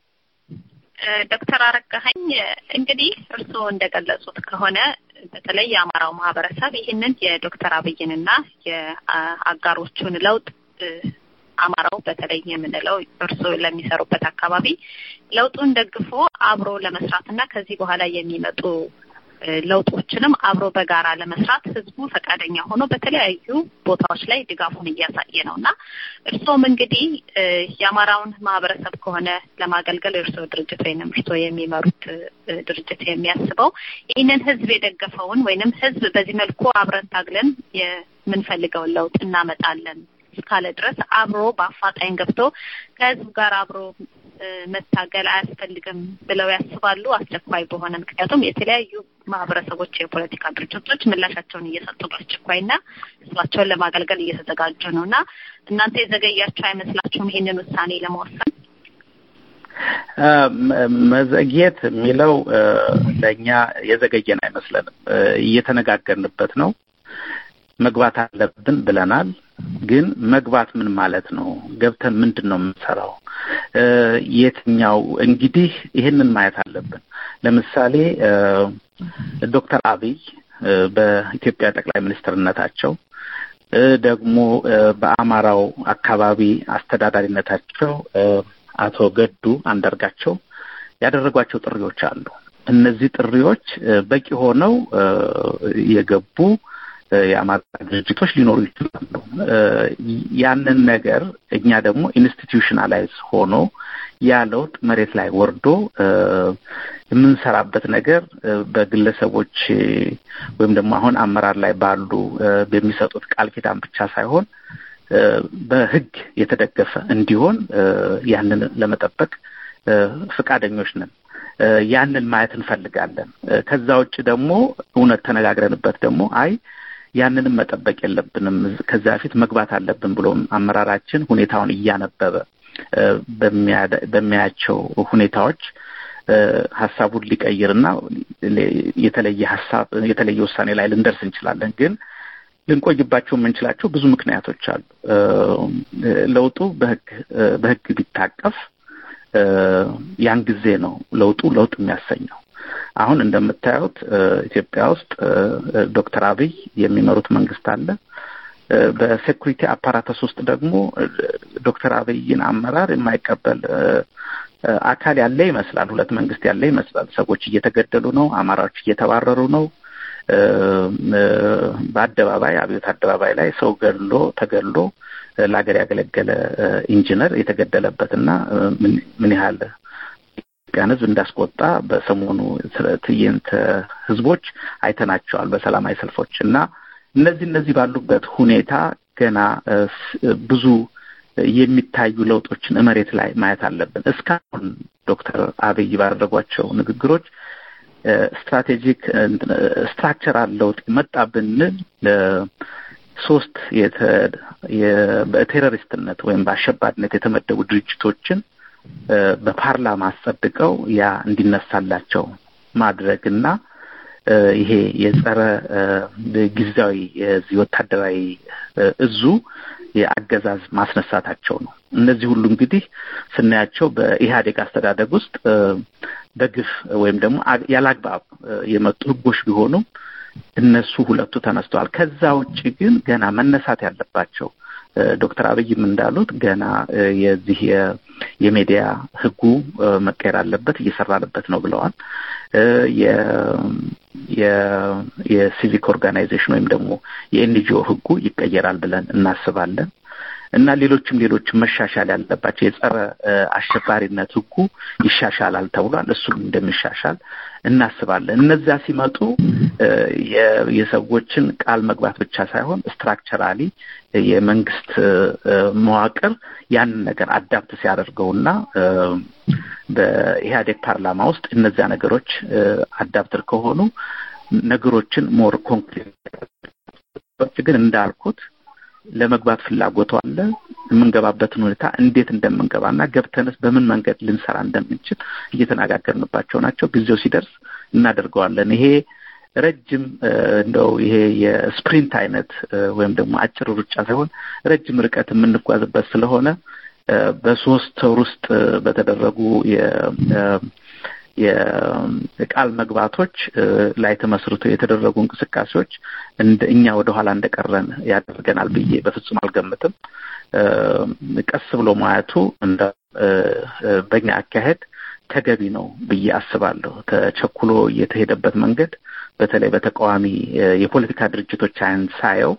ዶክተር አረጋኸኝ እንግዲህ እርስዎ እንደገለጹት ከሆነ በተለይ የአማራው ማህበረሰብ ይህንን የዶክተር አብይንና የአጋሮቹን ለውጥ አማራው በተለይ የምንለው እርስዎ ለሚሰሩበት አካባቢ ለውጡን ደግፎ አብሮ ለመስራት እና ከዚህ በኋላ የሚመጡ ለውጦችንም አብሮ በጋራ ለመስራት ህዝቡ ፈቃደኛ ሆኖ በተለያዩ ቦታዎች ላይ ድጋፉን እያሳየ ነው እና እርስዎም እንግዲህ የአማራውን ማህበረሰብ ከሆነ ለማገልገል የእርስዎ ድርጅት ወይንም እርስዎ የሚመሩት ድርጅት የሚያስበው ይህንን ህዝብ የደገፈውን ወይንም ህዝብ በዚህ መልኩ አብረን ታግለን የምንፈልገውን ለውጥ እናመጣለን እስካለ ድረስ አብሮ በአፋጣኝ ገብቶ ከህዝብ ጋር አብሮ መታገል አያስፈልግም ብለው ያስባሉ። አስቸኳይ በሆነ ምክንያቱም የተለያዩ ማህበረሰቦች የፖለቲካ ድርጅቶች ምላሻቸውን እየሰጡ በአስቸኳይና ህዝባቸውን ለማገልገል እየተዘጋጁ ነው እና እናንተ የዘገያቸው አይመስላችሁም ይሄንን ውሳኔ ለመወሰን? መዘግየት የሚለው ለእኛ የዘገየን አይመስለንም። እየተነጋገርንበት ነው። መግባት አለብን ብለናል። ግን መግባት ምን ማለት ነው? ገብተን ምንድን ነው የምንሰራው? የትኛው እንግዲህ ይህንን ማየት አለብን። ለምሳሌ ዶክተር አብይ በኢትዮጵያ ጠቅላይ ሚኒስትርነታቸው ደግሞ በአማራው አካባቢ አስተዳዳሪነታቸው አቶ ገዱ አንዳርጋቸው ያደረጓቸው ጥሪዎች አሉ። እነዚህ ጥሪዎች በቂ ሆነው የገቡ የአማራ ድርጅቶች ሊኖሩ ይችላሉ። ያንን ነገር እኛ ደግሞ ኢንስቲትዩሽናላይዝ ሆኖ ያ ለውጥ መሬት ላይ ወርዶ የምንሰራበት ነገር በግለሰቦች ወይም ደግሞ አሁን አመራር ላይ ባሉ በሚሰጡት ቃል ኪዳን ብቻ ሳይሆን በሕግ የተደገፈ እንዲሆን ያንን ለመጠበቅ ፈቃደኞች ነን። ያንን ማየት እንፈልጋለን። ከዛ ውጭ ደግሞ እውነት ተነጋግረንበት ደግሞ አይ ያንንም መጠበቅ የለብንም ከዚያ በፊት መግባት አለብን ብሎ አመራራችን ሁኔታውን እያነበበ በሚያያቸው ሁኔታዎች ሀሳቡን ሊቀይርና የተለየ ሀሳብ የተለየ ውሳኔ ላይ ልንደርስ እንችላለን። ግን ልንቆይባቸው የምንችላቸው ብዙ ምክንያቶች አሉ። ለውጡ በህግ በህግ ቢታቀፍ ያን ጊዜ ነው ለውጡ ለውጥ የሚያሰኘው። አሁን እንደምታዩት ኢትዮጵያ ውስጥ ዶክተር አብይ የሚመሩት መንግስት አለ። በሴኩሪቲ አፓራተስ ውስጥ ደግሞ ዶክተር አብይን አመራር የማይቀበል አካል ያለ ይመስላል። ሁለት መንግስት ያለ ይመስላል። ሰዎች እየተገደሉ ነው። አማራዎች እየተባረሩ ነው። በአደባባይ አብዮት አደባባይ ላይ ሰው ገድሎ ተገድሎ ለሀገር ያገለገለ ኢንጂነር የተገደለበት እና ምን ያህል ኢትዮጵያን ሕዝብ እንዳስቆጣ በሰሞኑ ትዕይንተ ህዝቦች አይተናቸዋል በሰላማዊ ሰልፎች እና እነዚህ እነዚህ ባሉበት ሁኔታ ገና ብዙ የሚታዩ ለውጦችን መሬት ላይ ማየት አለብን። እስካሁን ዶክተር አብይ ባደረጓቸው ንግግሮች ስትራቴጂክ ስትራክቸራል ለውጥ መጣ ብንል ሶስት በቴሮሪስትነት ወይም በአሸባሪነት የተመደቡ ድርጅቶችን በፓርላማ አስጸድቀው ያ እንዲነሳላቸው ማድረግና ይሄ የጸረ ጊዜያዊ የዚህ ወታደራዊ እዙ የአገዛዝ ማስነሳታቸው ነው። እነዚህ ሁሉ እንግዲህ ስናያቸው በኢህአዴግ አስተዳደግ ውስጥ በግፍ ወይም ደግሞ ያላግባብ የመጡ ህጎች ቢሆኑም እነሱ ሁለቱ ተነስተዋል። ከዛ ውጭ ግን ገና መነሳት ያለባቸው ዶክተር አብይም እንዳሉት ገና የዚህ የሚዲያ ህጉ መቀየር አለበት፣ እየሰራንበት ነው ብለዋል። የሲቪክ ኦርጋናይዜሽን ወይም ደግሞ የኤንጂኦ ህጉ ይቀየራል ብለን እናስባለን እና ሌሎችም ሌሎችም መሻሻል ያለባቸው የጸረ አሸባሪነት ህጉ ይሻሻላል ተብሏል። እሱም እንደሚሻሻል እናስባለን። እነዚያ ሲመጡ የሰዎችን ቃል መግባት ብቻ ሳይሆን ስትራክቸራሊ የመንግስት መዋቅር ያንን ነገር አዳፕት ሲያደርገውና በኢህአዴግ ፓርላማ ውስጥ እነዚያ ነገሮች አዳፕትር ከሆኑ ነገሮችን ሞር ኮንክሪት ግን እንዳልኩት ለመግባት ፍላጎቱ አለ። የምንገባበትን ሁኔታ እንዴት እንደምንገባና ገብተንስ በምን መንገድ ልንሰራ እንደምንችል እየተነጋገርንባቸው ናቸው። ጊዜው ሲደርስ እናደርገዋለን። ይሄ ረጅም እንደው ይሄ የስፕሪንት አይነት ወይም ደግሞ አጭር ሩጫ ሳይሆን ረጅም ርቀት የምንጓዝበት ስለሆነ በሶስት ወር ውስጥ በተደረጉ የቃል መግባቶች ላይ ተመስርቶ የተደረጉ እንቅስቃሴዎች እንደ እኛ ወደ ኋላ እንደቀረን ያደርገናል ብዬ በፍጹም አልገምትም። ቀስ ብሎ ማየቱ እንደ በእኛ አካሄድ ተገቢ ነው ብዬ አስባለሁ። ተቸኩሎ የተሄደበት መንገድ በተለይ በተቃዋሚ የፖለቲካ ድርጅቶች አይን ሳየው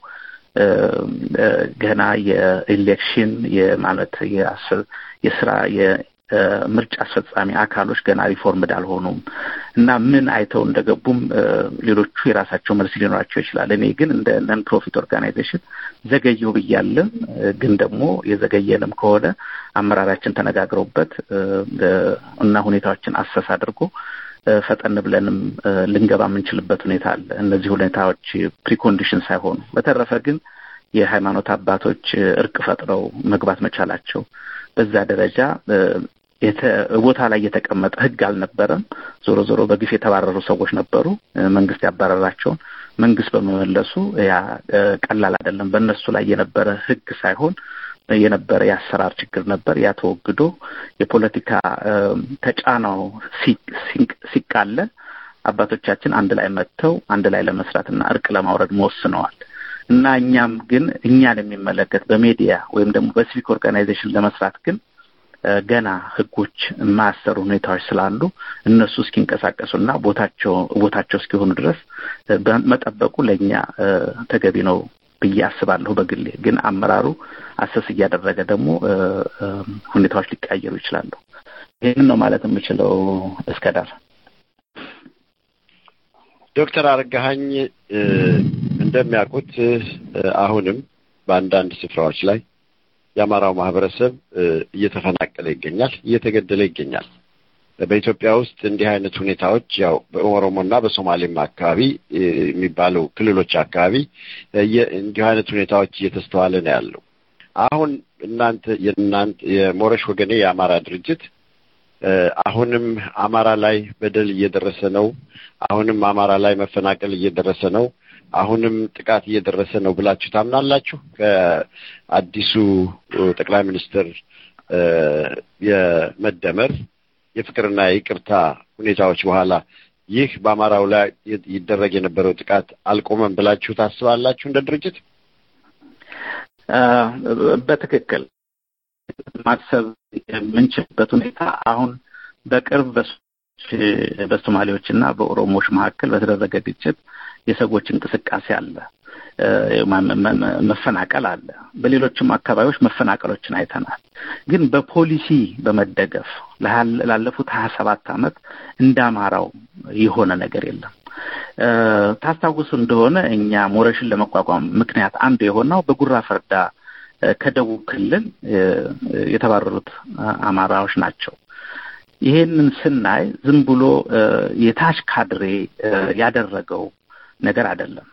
ገና የኢሌክሽን የማለት የስራ ምርጫ አስፈጻሚ አካሎች ገና ሪፎርምድ አልሆኑም እና ምን አይተው እንደገቡም ሌሎቹ የራሳቸው መልስ ሊኖራቸው ይችላል። እኔ ግን እንደ ነን ፕሮፊት ኦርጋናይዜሽን ዘገየው ብያለን። ግን ደግሞ የዘገየንም ከሆነ አመራራችን ተነጋግረውበት እና ሁኔታዎችን አሰስ አድርጎ ፈጠን ብለንም ልንገባ የምንችልበት ሁኔታ አለ። እነዚህ ሁኔታዎች ፕሪኮንዲሽን ሳይሆኑ በተረፈ ግን የሃይማኖት አባቶች እርቅ ፈጥረው መግባት መቻላቸው በዛ ደረጃ ቦታ ላይ የተቀመጠ ሕግ አልነበረም። ዞሮ ዞሮ በግፍ የተባረሩ ሰዎች ነበሩ። መንግስት ያባረራቸውን መንግስት በመመለሱ ያ ቀላል አይደለም። በእነሱ ላይ የነበረ ሕግ ሳይሆን የነበረ የአሰራር ችግር ነበር። ያ ተወግዶ የፖለቲካ ተጫናው ሲቃለል አባቶቻችን አንድ ላይ መጥተው አንድ ላይ ለመስራትና እርቅ ለማውረድ መወስነዋል እና እኛም ግን እኛን የሚመለከት በሜዲያ ወይም ደግሞ በሲቪክ ኦርጋናይዜሽን ለመስራት ግን ገና ህጎች የማያሰሩ ሁኔታዎች ስላሉ እነሱ እስኪንቀሳቀሱና ቦታቸው ቦታቸው እስኪሆኑ ድረስ መጠበቁ ለእኛ ተገቢ ነው ብዬ አስባለሁ። በግሌ ግን አመራሩ አሰስ እያደረገ ደግሞ ሁኔታዎች ሊቀያየሩ ይችላሉ። ይህንን ነው ማለት የምችለው። እስከ ዳር ዶክተር አረጋኸኝ እንደሚያውቁት አሁንም በአንዳንድ ስፍራዎች ላይ የአማራው ማህበረሰብ እየተፈናቀለ ይገኛል፣ እየተገደለ ይገኛል። በኢትዮጵያ ውስጥ እንዲህ አይነት ሁኔታዎች ያው በኦሮሞና በሶማሌም አካባቢ የሚባሉ ክልሎች አካባቢ እንዲህ አይነት ሁኔታዎች እየተስተዋለ ነው ያለው። አሁን እናንተ የእናንተ የሞረሽ ወገኔ የአማራ ድርጅት አሁንም አማራ ላይ በደል እየደረሰ ነው፣ አሁንም አማራ ላይ መፈናቀል እየደረሰ ነው፣ አሁንም ጥቃት እየደረሰ ነው ብላችሁ ታምናላችሁ? ከአዲሱ ጠቅላይ ሚኒስትር የመደመር የፍቅርና የይቅርታ ሁኔታዎች በኋላ ይህ በአማራው ላይ ይደረግ የነበረው ጥቃት አልቆመም ብላችሁ ታስባላችሁ? እንደ ድርጅት በትክክል ማሰብ የምንችልበት ሁኔታ አሁን በቅርብ በሶማሌዎች እና በኦሮሞዎች መካከል በተደረገ ግጭት የሰዎች እንቅስቃሴ አለ፣ መፈናቀል አለ። በሌሎችም አካባቢዎች መፈናቀሎችን አይተናል። ግን በፖሊሲ በመደገፍ ላለፉት ሀያ ሰባት ዓመት እንደ አማራው የሆነ ነገር የለም። ታስታውሱ እንደሆነ እኛ ሞረሽን ለመቋቋም ምክንያት አንዱ የሆነው በጉራ ፈርዳ ከደቡብ ክልል የተባረሩት አማራዎች ናቸው። ይሄንን ስናይ ዝም ብሎ የታች ካድሬ ያደረገው ነገር አይደለም።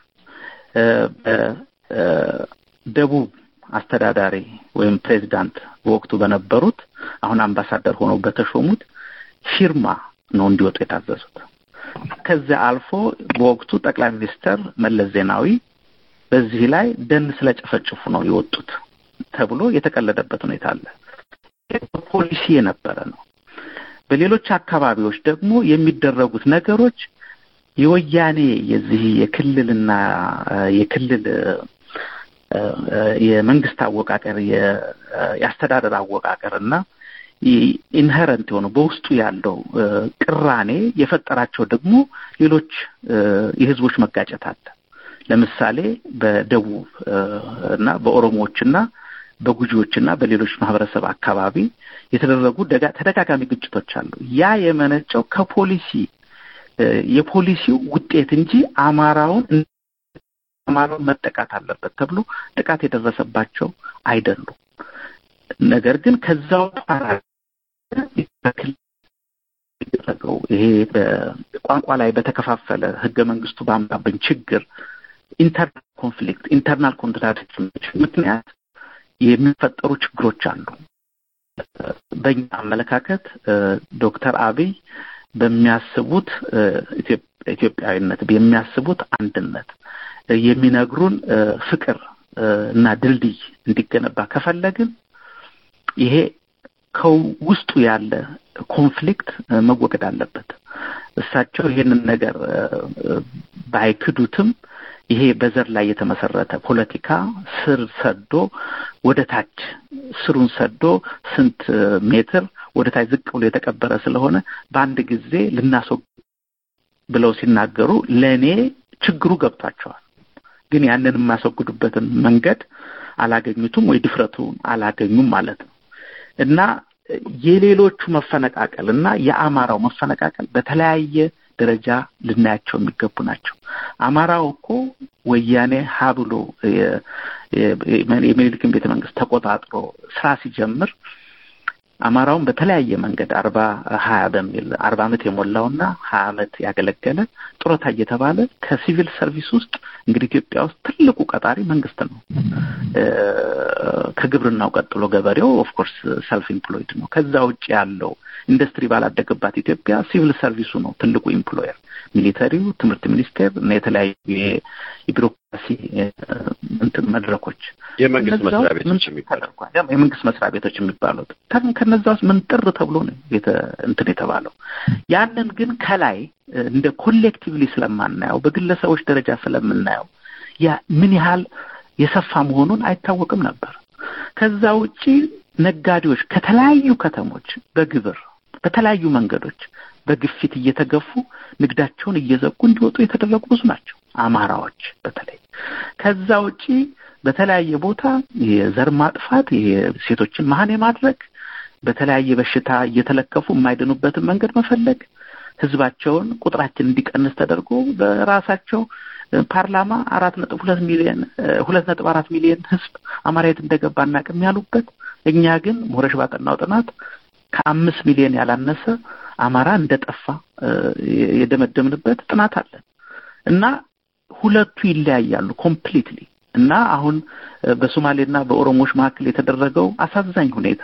በደቡብ አስተዳዳሪ ወይም ፕሬዚዳንት በወቅቱ በነበሩት አሁን አምባሳደር ሆነው በተሾሙት ፊርማ ነው እንዲወጡ የታዘዙት። ከዚያ አልፎ በወቅቱ ጠቅላይ ሚኒስተር መለስ ዜናዊ በዚህ ላይ ደን ስለጨፈጭፉ ነው የወጡት ተብሎ የተቀለደበት ሁኔታ አለ። ፖሊሲ የነበረ ነው። በሌሎች አካባቢዎች ደግሞ የሚደረጉት ነገሮች የወያኔ የዚህ የክልልና የክልል የመንግስት አወቃቀር የአስተዳደር አወቃቀር እና ኢንሄረንት የሆነው በውስጡ ያለው ቅራኔ የፈጠራቸው ደግሞ ሌሎች የህዝቦች መጋጨት አለ። ለምሳሌ በደቡብ እና በኦሮሞዎችና በጉጂዎችና በሌሎች ማህበረሰብ አካባቢ የተደረጉ ተደጋጋሚ ግጭቶች አሉ። ያ የመነጨው ከፖሊሲ የፖሊሲው ውጤት እንጂ አማራውን አማራውን መጠቃት አለበት ተብሎ ጥቃት የደረሰባቸው አይደሉም። ነገር ግን ከዛው የተደረገው ይሄ በቋንቋ ላይ በተከፋፈለ ህገ መንግስቱ ባመጣብን ችግር ኢንተርናል ኮንፍሊክት ኢንተርናል ኮንትራዲክሽኖች ምክንያት የሚፈጠሩ ችግሮች አሉ። በእኛ አመለካከት ዶክተር አብይ በሚያስቡት ኢትዮጵያዊነት የሚያስቡት አንድነት የሚነግሩን ፍቅር እና ድልድይ እንዲገነባ ከፈለግን ይሄ ከውስጡ ያለ ኮንፍሊክት መወገድ አለበት። እሳቸው ይሄንን ነገር ባይክዱትም ይሄ በዘር ላይ የተመሰረተ ፖለቲካ ስር ሰዶ ወደ ታች ስሩን ሰዶ ስንት ሜትር ወደ ታች ዝቅ ብሎ የተቀበረ ስለሆነ በአንድ ጊዜ ልናስወግ ብለው ሲናገሩ ለእኔ ችግሩ ገብቷቸዋል። ግን ያንን የማስወግዱበትን መንገድ አላገኙትም ወይ ድፍረቱን አላገኙም ማለት ነው እና የሌሎቹ መፈነቃቀል እና የአማራው መፈነቃቀል በተለያየ ደረጃ ልናያቸው የሚገቡ ናቸው። አማራው እኮ ወያኔ ሀ ብሎ የሚኒልክን ቤተ መንግስት ተቆጣጥሮ ስራ ሲጀምር አማራውን በተለያየ መንገድ አርባ ሀያ በሚል አርባ አመት የሞላውና ሀያ አመት ያገለገለ ጡረታ እየተባለ ከሲቪል ሰርቪስ ውስጥ እንግዲህ ኢትዮጵያ ውስጥ ትልቁ ቀጣሪ መንግስት ነው። ከግብርናው ቀጥሎ ገበሬው ኦፍኮርስ ሰልፍ ኢምፕሎይድ ነው። ከዛ ውጭ ያለው ኢንዱስትሪ ባላደገባት ኢትዮጵያ ሲቪል ሰርቪሱ ነው ትልቁ ኢምፕሎየር። ሚሊተሪው፣ ትምህርት ሚኒስቴር እና የተለያዩ የቢሮክራሲ እንትን መድረኮች የመንግስት መስሪያ ቤቶች ተደርጓል። የመንግስት መስሪያ ቤቶች የሚባሉት ከነዛ ውስጥ ምን ጥር ተብሎ ነው እንትን የተባለው። ያንን ግን ከላይ እንደ ኮሌክቲቭሊ ስለማናየው በግለሰቦች ደረጃ ስለምናየው ያ ምን ያህል የሰፋ መሆኑን አይታወቅም ነበር። ከዛ ውጪ ነጋዴዎች ከተለያዩ ከተሞች በግብር በተለያዩ መንገዶች በግፊት እየተገፉ ንግዳቸውን እየዘጉ እንዲወጡ የተደረጉ ብዙ ናቸው። አማራዎች በተለይ ከዛ ውጪ በተለያየ ቦታ የዘር ማጥፋት የሴቶችን መሀን የማድረግ በተለያየ በሽታ እየተለከፉ የማይድኑበትን መንገድ መፈለግ ህዝባቸውን ቁጥራችን እንዲቀንስ ተደርጎ በራሳቸው ፓርላማ አራት ነጥብ ሁለት ሚሊዮን ሁለት ነጥብ አራት ሚሊዮን ህዝብ አማራ የት እንደገባ እናቅም ያሉበት እኛ ግን ሞረሽ ባጠናው ጥናት ከአምስት ሚሊዮን ያላነሰ አማራ እንደጠፋ የደመደምንበት ጥናት አለን እና ሁለቱ ይለያያሉ ኮምፕሊትሊ እና አሁን በሶማሌና በኦሮሞዎች መካከል የተደረገው አሳዛኝ ሁኔታ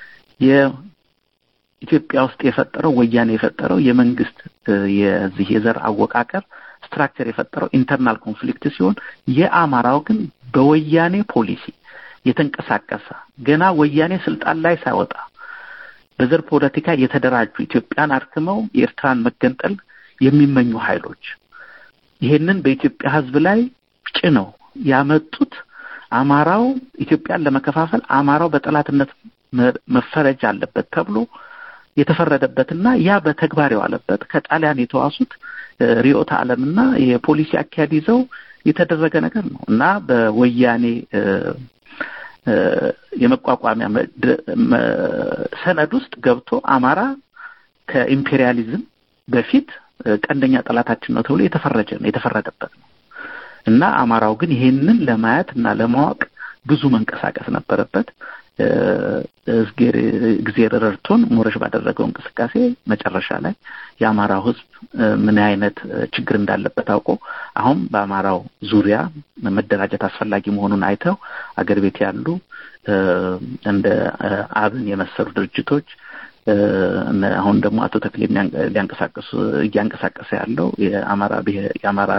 የኢትዮጵያ ውስጥ የፈጠረው ወያኔ የፈጠረው የመንግስት የዚህ የዘር አወቃቀር ስትራክቸር የፈጠረው ኢንተርናል ኮንፍሊክት ሲሆን የአማራው ግን በወያኔ ፖሊሲ የተንቀሳቀሰ ገና ወያኔ ስልጣን ላይ ሳይወጣ በዘር ፖለቲካ የተደራጁ ኢትዮጵያን አድክመው የኤርትራን መገንጠል የሚመኙ ኃይሎች ይሄንን በኢትዮጵያ ሕዝብ ላይ ጭነው ያመጡት አማራው ኢትዮጵያን ለመከፋፈል አማራው በጠላትነት መፈረጅ አለበት ተብሎ የተፈረደበትና ያ በተግባር የዋለበት ከጣሊያን የተዋሱት ርዕዮተ ዓለምና የፖሊሲ አካሄድ ይዘው የተደረገ ነገር ነው እና በወያኔ የመቋቋሚያ ሰነድ ውስጥ ገብቶ አማራ ከኢምፔሪያሊዝም በፊት ቀንደኛ ጠላታችን ነው ተብሎ የተፈረጀ ነው የተፈረደበት ነው እና አማራው ግን ይሄንን ለማየት እና ለማወቅ ብዙ መንቀሳቀስ ነበረበት። እግዜር ረድቶን ሞረሽ ባደረገው እንቅስቃሴ መጨረሻ ላይ የአማራው ሕዝብ ምን አይነት ችግር እንዳለበት አውቆ አሁን በአማራው ዙሪያ መደራጀት አስፈላጊ መሆኑን አይተው አገር ቤት ያሉ እንደ አብን የመሰሉ ድርጅቶች አሁን ደግሞ አቶ ተክሌ ሊያንቀሳቀሱ እያንቀሳቀሰ ያለው የአማራ የአማራ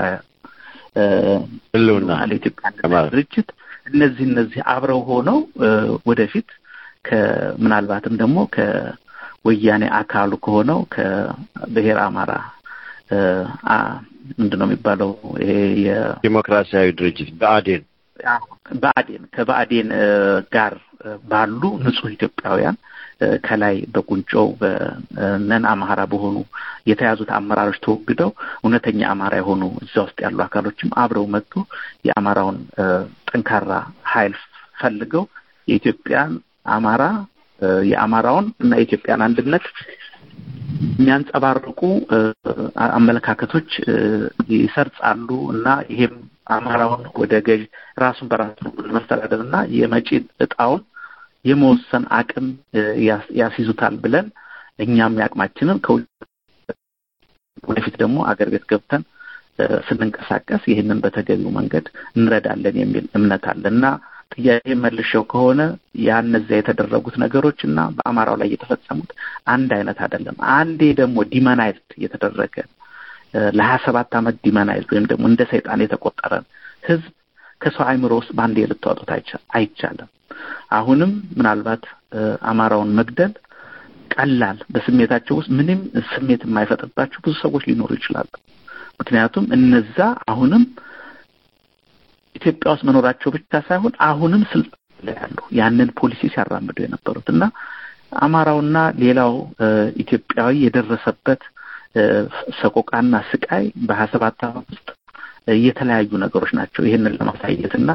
ህልውና ለኢትዮጵያ ድርጅት እነዚህ እነዚህ አብረው ሆነው ወደፊት ከምናልባትም ደግሞ ከወያኔ አካሉ ከሆነው ከብሔር አማራ ምንድን ነው የሚባለው ይሄ ዲሞክራሲያዊ ድርጅት ብአዴን ብአዴን ከብአዴን ጋር ባሉ ንጹህ ኢትዮጵያውያን ከላይ በቁንጮው በነን አማራ በሆኑ የተያዙት አመራሮች ተወግደው እውነተኛ አማራ የሆኑ እዛ ውስጥ ያሉ አካሎችም አብረው መጥቶ የአማራውን ጠንካራ ኃይል ፈልገው የኢትዮጵያን አማራ የአማራውን እና የኢትዮጵያን አንድነት የሚያንጸባርቁ አመለካከቶች ይሰርጻሉ እና ይሄም አማራውን ወደ ገዥ ራሱን በራሱ ለመስተዳደር እና የመጪ እጣውን የመወሰን አቅም ያስይዙታል ብለን እኛም ያቅማችንን ከውጭ ወደፊት ደግሞ አገር ቤት ገብተን ስንንቀሳቀስ ይህንን በተገቢው መንገድ እንረዳለን የሚል እምነት አለ እና ጥያቄ መልሸው ከሆነ ያ እነዚያ የተደረጉት ነገሮች እና በአማራው ላይ የተፈጸሙት አንድ አይነት አይደለም። አንዴ ደግሞ ዲመናይዝድ የተደረገ ለሀያ ሰባት ዓመት ዲመናይዝድ ወይም ደግሞ እንደ ሰይጣን የተቆጠረን ህዝብ ከሰው አእምሮ ውስጥ በአንዴ ልታወጡት አይቻልም። አሁንም ምናልባት አማራውን መግደል ቀላል በስሜታቸው ውስጥ ምንም ስሜት የማይፈጥርባቸው ብዙ ሰዎች ሊኖሩ ይችላሉ። ምክንያቱም እነዛ አሁንም ኢትዮጵያ ውስጥ መኖራቸው ብቻ ሳይሆን አሁንም ስልጣን ላይ ያሉ ያንን ፖሊሲ ሲያራምዱ የነበሩት እና አማራውና ሌላው ኢትዮጵያዊ የደረሰበት ሰቆቃና ስቃይ በሀያ ሰባት ዓመት ውስጥ የተለያዩ ነገሮች ናቸው። ይህንን ለማሳየት እና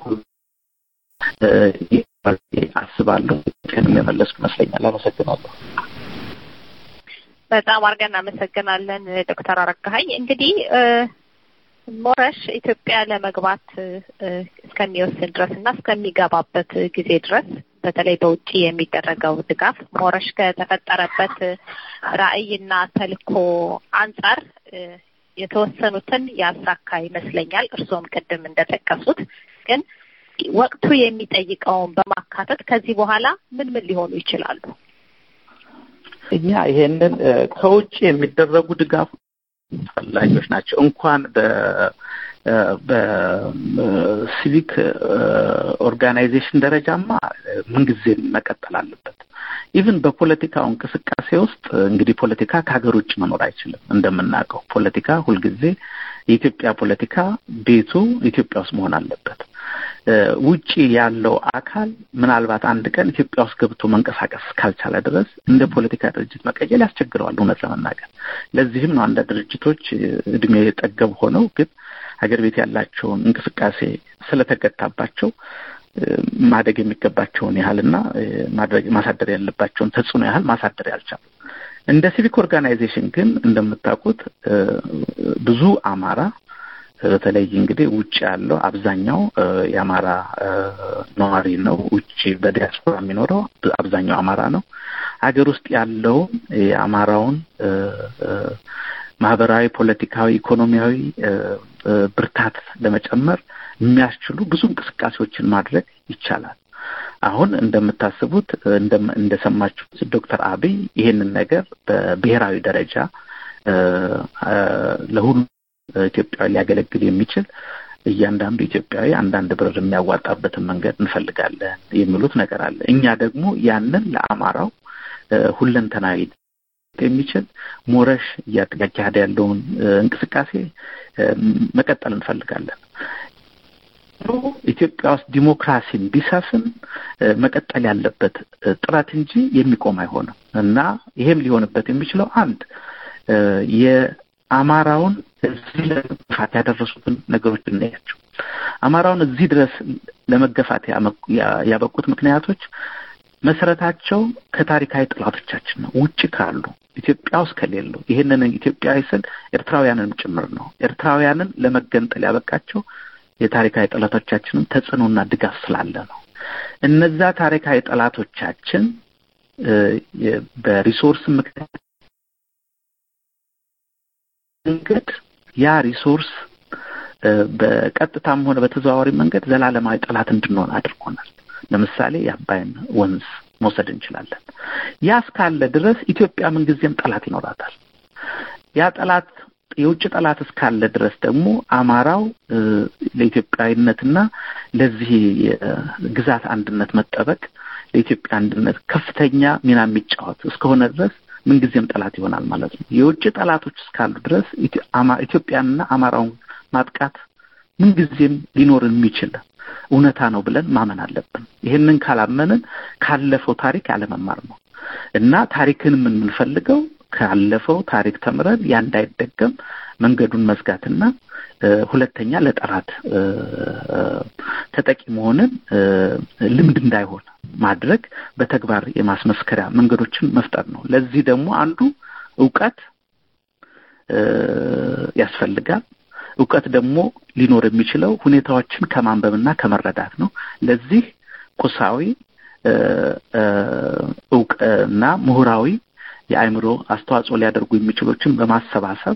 አስባለሁ የመለስኩ ይመስለኛል። አመሰግናለሁ። በጣም አድርገን እናመሰግናለን ዶክተር አረጋኸኝ። እንግዲህ ሞረሽ ኢትዮጵያ ለመግባት እስከሚወስን ድረስ እና እስከሚገባበት ጊዜ ድረስ በተለይ በውጭ የሚደረገው ድጋፍ ሞረሽ ከተፈጠረበት ራዕይና ተልእኮ አንጻር የተወሰኑትን ያሳካ ይመስለኛል። እርስዎም ቅድም እንደጠቀሱት ግን ወቅቱ የሚጠይቀውን በማካተት ከዚህ በኋላ ምን ምን ሊሆኑ ይችላሉ? እኛ ይሄንን ከውጭ የሚደረጉ ድጋፍ ፈላጊዎች ናቸው። እንኳን በ በሲቪክ ኦርጋናይዜሽን ደረጃማ ምንጊዜም መቀጠል አለበት። ኢቭን በፖለቲካው እንቅስቃሴ ውስጥ እንግዲህ ፖለቲካ ከሀገር ውጭ መኖር አይችልም። እንደምናውቀው ፖለቲካ ሁልጊዜ የኢትዮጵያ ፖለቲካ ቤቱ ኢትዮጵያ ውስጥ መሆን አለበት። ውጪ ያለው አካል ምናልባት አንድ ቀን ኢትዮጵያ ውስጥ ገብቶ መንቀሳቀስ ካልቻለ ድረስ እንደ ፖለቲካ ድርጅት መቀየል ያስቸግረዋል። እውነት ለመናገር ለዚህም ነው አንዳንድ ድርጅቶች እድሜ ጠገብ ሆነው ግን ሀገር ቤት ያላቸውን እንቅስቃሴ ስለተገታባቸው ማደግ የሚገባቸውን ያህልና ማድረግ ማሳደር ያለባቸውን ተጽዕኖ ያህል ማሳደር ያልቻሉ። እንደ ሲቪክ ኦርጋናይዜሽን ግን እንደምታውቁት ብዙ አማራ በተለይ እንግዲህ ውጭ ያለው አብዛኛው የአማራ ነዋሪ ነው። ውጭ በዲያስፖራ የሚኖረው አብዛኛው አማራ ነው። ሀገር ውስጥ ያለው የአማራውን ማህበራዊ፣ ፖለቲካዊ፣ ኢኮኖሚያዊ ብርታት ለመጨመር የሚያስችሉ ብዙ እንቅስቃሴዎችን ማድረግ ይቻላል። አሁን እንደምታስቡት እንደሰማችሁት ዶክተር አብይ ይሄንን ነገር በብሔራዊ ደረጃ ለሁሉ ኢትዮጵያዊ ሊያገለግል የሚችል እያንዳንዱ ኢትዮጵያዊ አንዳንድ ብር የሚያዋጣበትን መንገድ እንፈልጋለን የሚሉት ነገር አለ። እኛ ደግሞ ያንን ለአማራው ሁለንተናዊ የሚችል ሞረሽ እያካሄደ ያለውን እንቅስቃሴ መቀጠል እንፈልጋለን። ኢትዮጵያ ውስጥ ዲሞክራሲን ቢሰፍን መቀጠል ያለበት ጥረት እንጂ የሚቆም አይሆንም እና ይሄም ሊሆንበት የሚችለው አንድ የአማራውን እዚህ ለመገፋት ያደረሱትን ነገሮች እናያቸው። አማራውን እዚህ ድረስ ለመገፋት ያበቁት ምክንያቶች መሰረታቸው ከታሪካዊ ጠላቶቻችን ነው። ውጭ ካሉ ኢትዮጵያ ውስጥ ከሌሉ ይህንን ኢትዮጵያዊ ስል ኤርትራውያንንም ጭምር ነው። ኤርትራውያንን ለመገንጠል ያበቃቸው የታሪካዊ ጠላቶቻችንን ተጽዕኖና ድጋፍ ስላለ ነው። እነዛ ታሪካዊ ጠላቶቻችን በሪሶርስ ምክንያት መንገድ ያ ሪሶርስ በቀጥታም ሆነ በተዘዋዋሪ መንገድ ዘላለማዊ ጠላት እንድንሆን አድርጎናል። ለምሳሌ የአባይን ወንዝ መውሰድ እንችላለን። ያ እስካለ ድረስ ኢትዮጵያ ምንጊዜም ጠላት ይኖራታል። ያ ጠላት የውጭ ጠላት እስካለ ድረስ ደግሞ አማራው ለኢትዮጵያዊነትና ለዚህ ግዛት አንድነት መጠበቅ ለኢትዮጵያ አንድነት ከፍተኛ ሚና የሚጫወት እስከሆነ ድረስ ምንጊዜም ጠላት ይሆናል ማለት ነው። የውጭ ጠላቶች እስካሉ ድረስ ኢትዮጵያንና አማራውን ማጥቃት ምንጊዜም ሊኖር የሚችል እውነታ ነው ብለን ማመን አለብን። ይህንን ካላመንን ካለፈው ታሪክ ያለመማር ነው እና ታሪክን የምንፈልገው ካለፈው ታሪክ ተምረን ያ እንዳይደገም መንገዱን መዝጋትና ሁለተኛ ለጠላት ተጠቂ መሆንን ልምድ እንዳይሆን ማድረግ በተግባር የማስመስከሪያ መንገዶችን መፍጠር ነው። ለዚህ ደግሞ አንዱ እውቀት ያስፈልጋል። እውቀት ደግሞ ሊኖር የሚችለው ሁኔታዎችን ከማንበብና ከመረዳት ነው። ለዚህ ቁሳዊ እውቅና ምሁራዊ የአእምሮ አስተዋጽኦ ሊያደርጉ የሚችሎችን በማሰባሰብ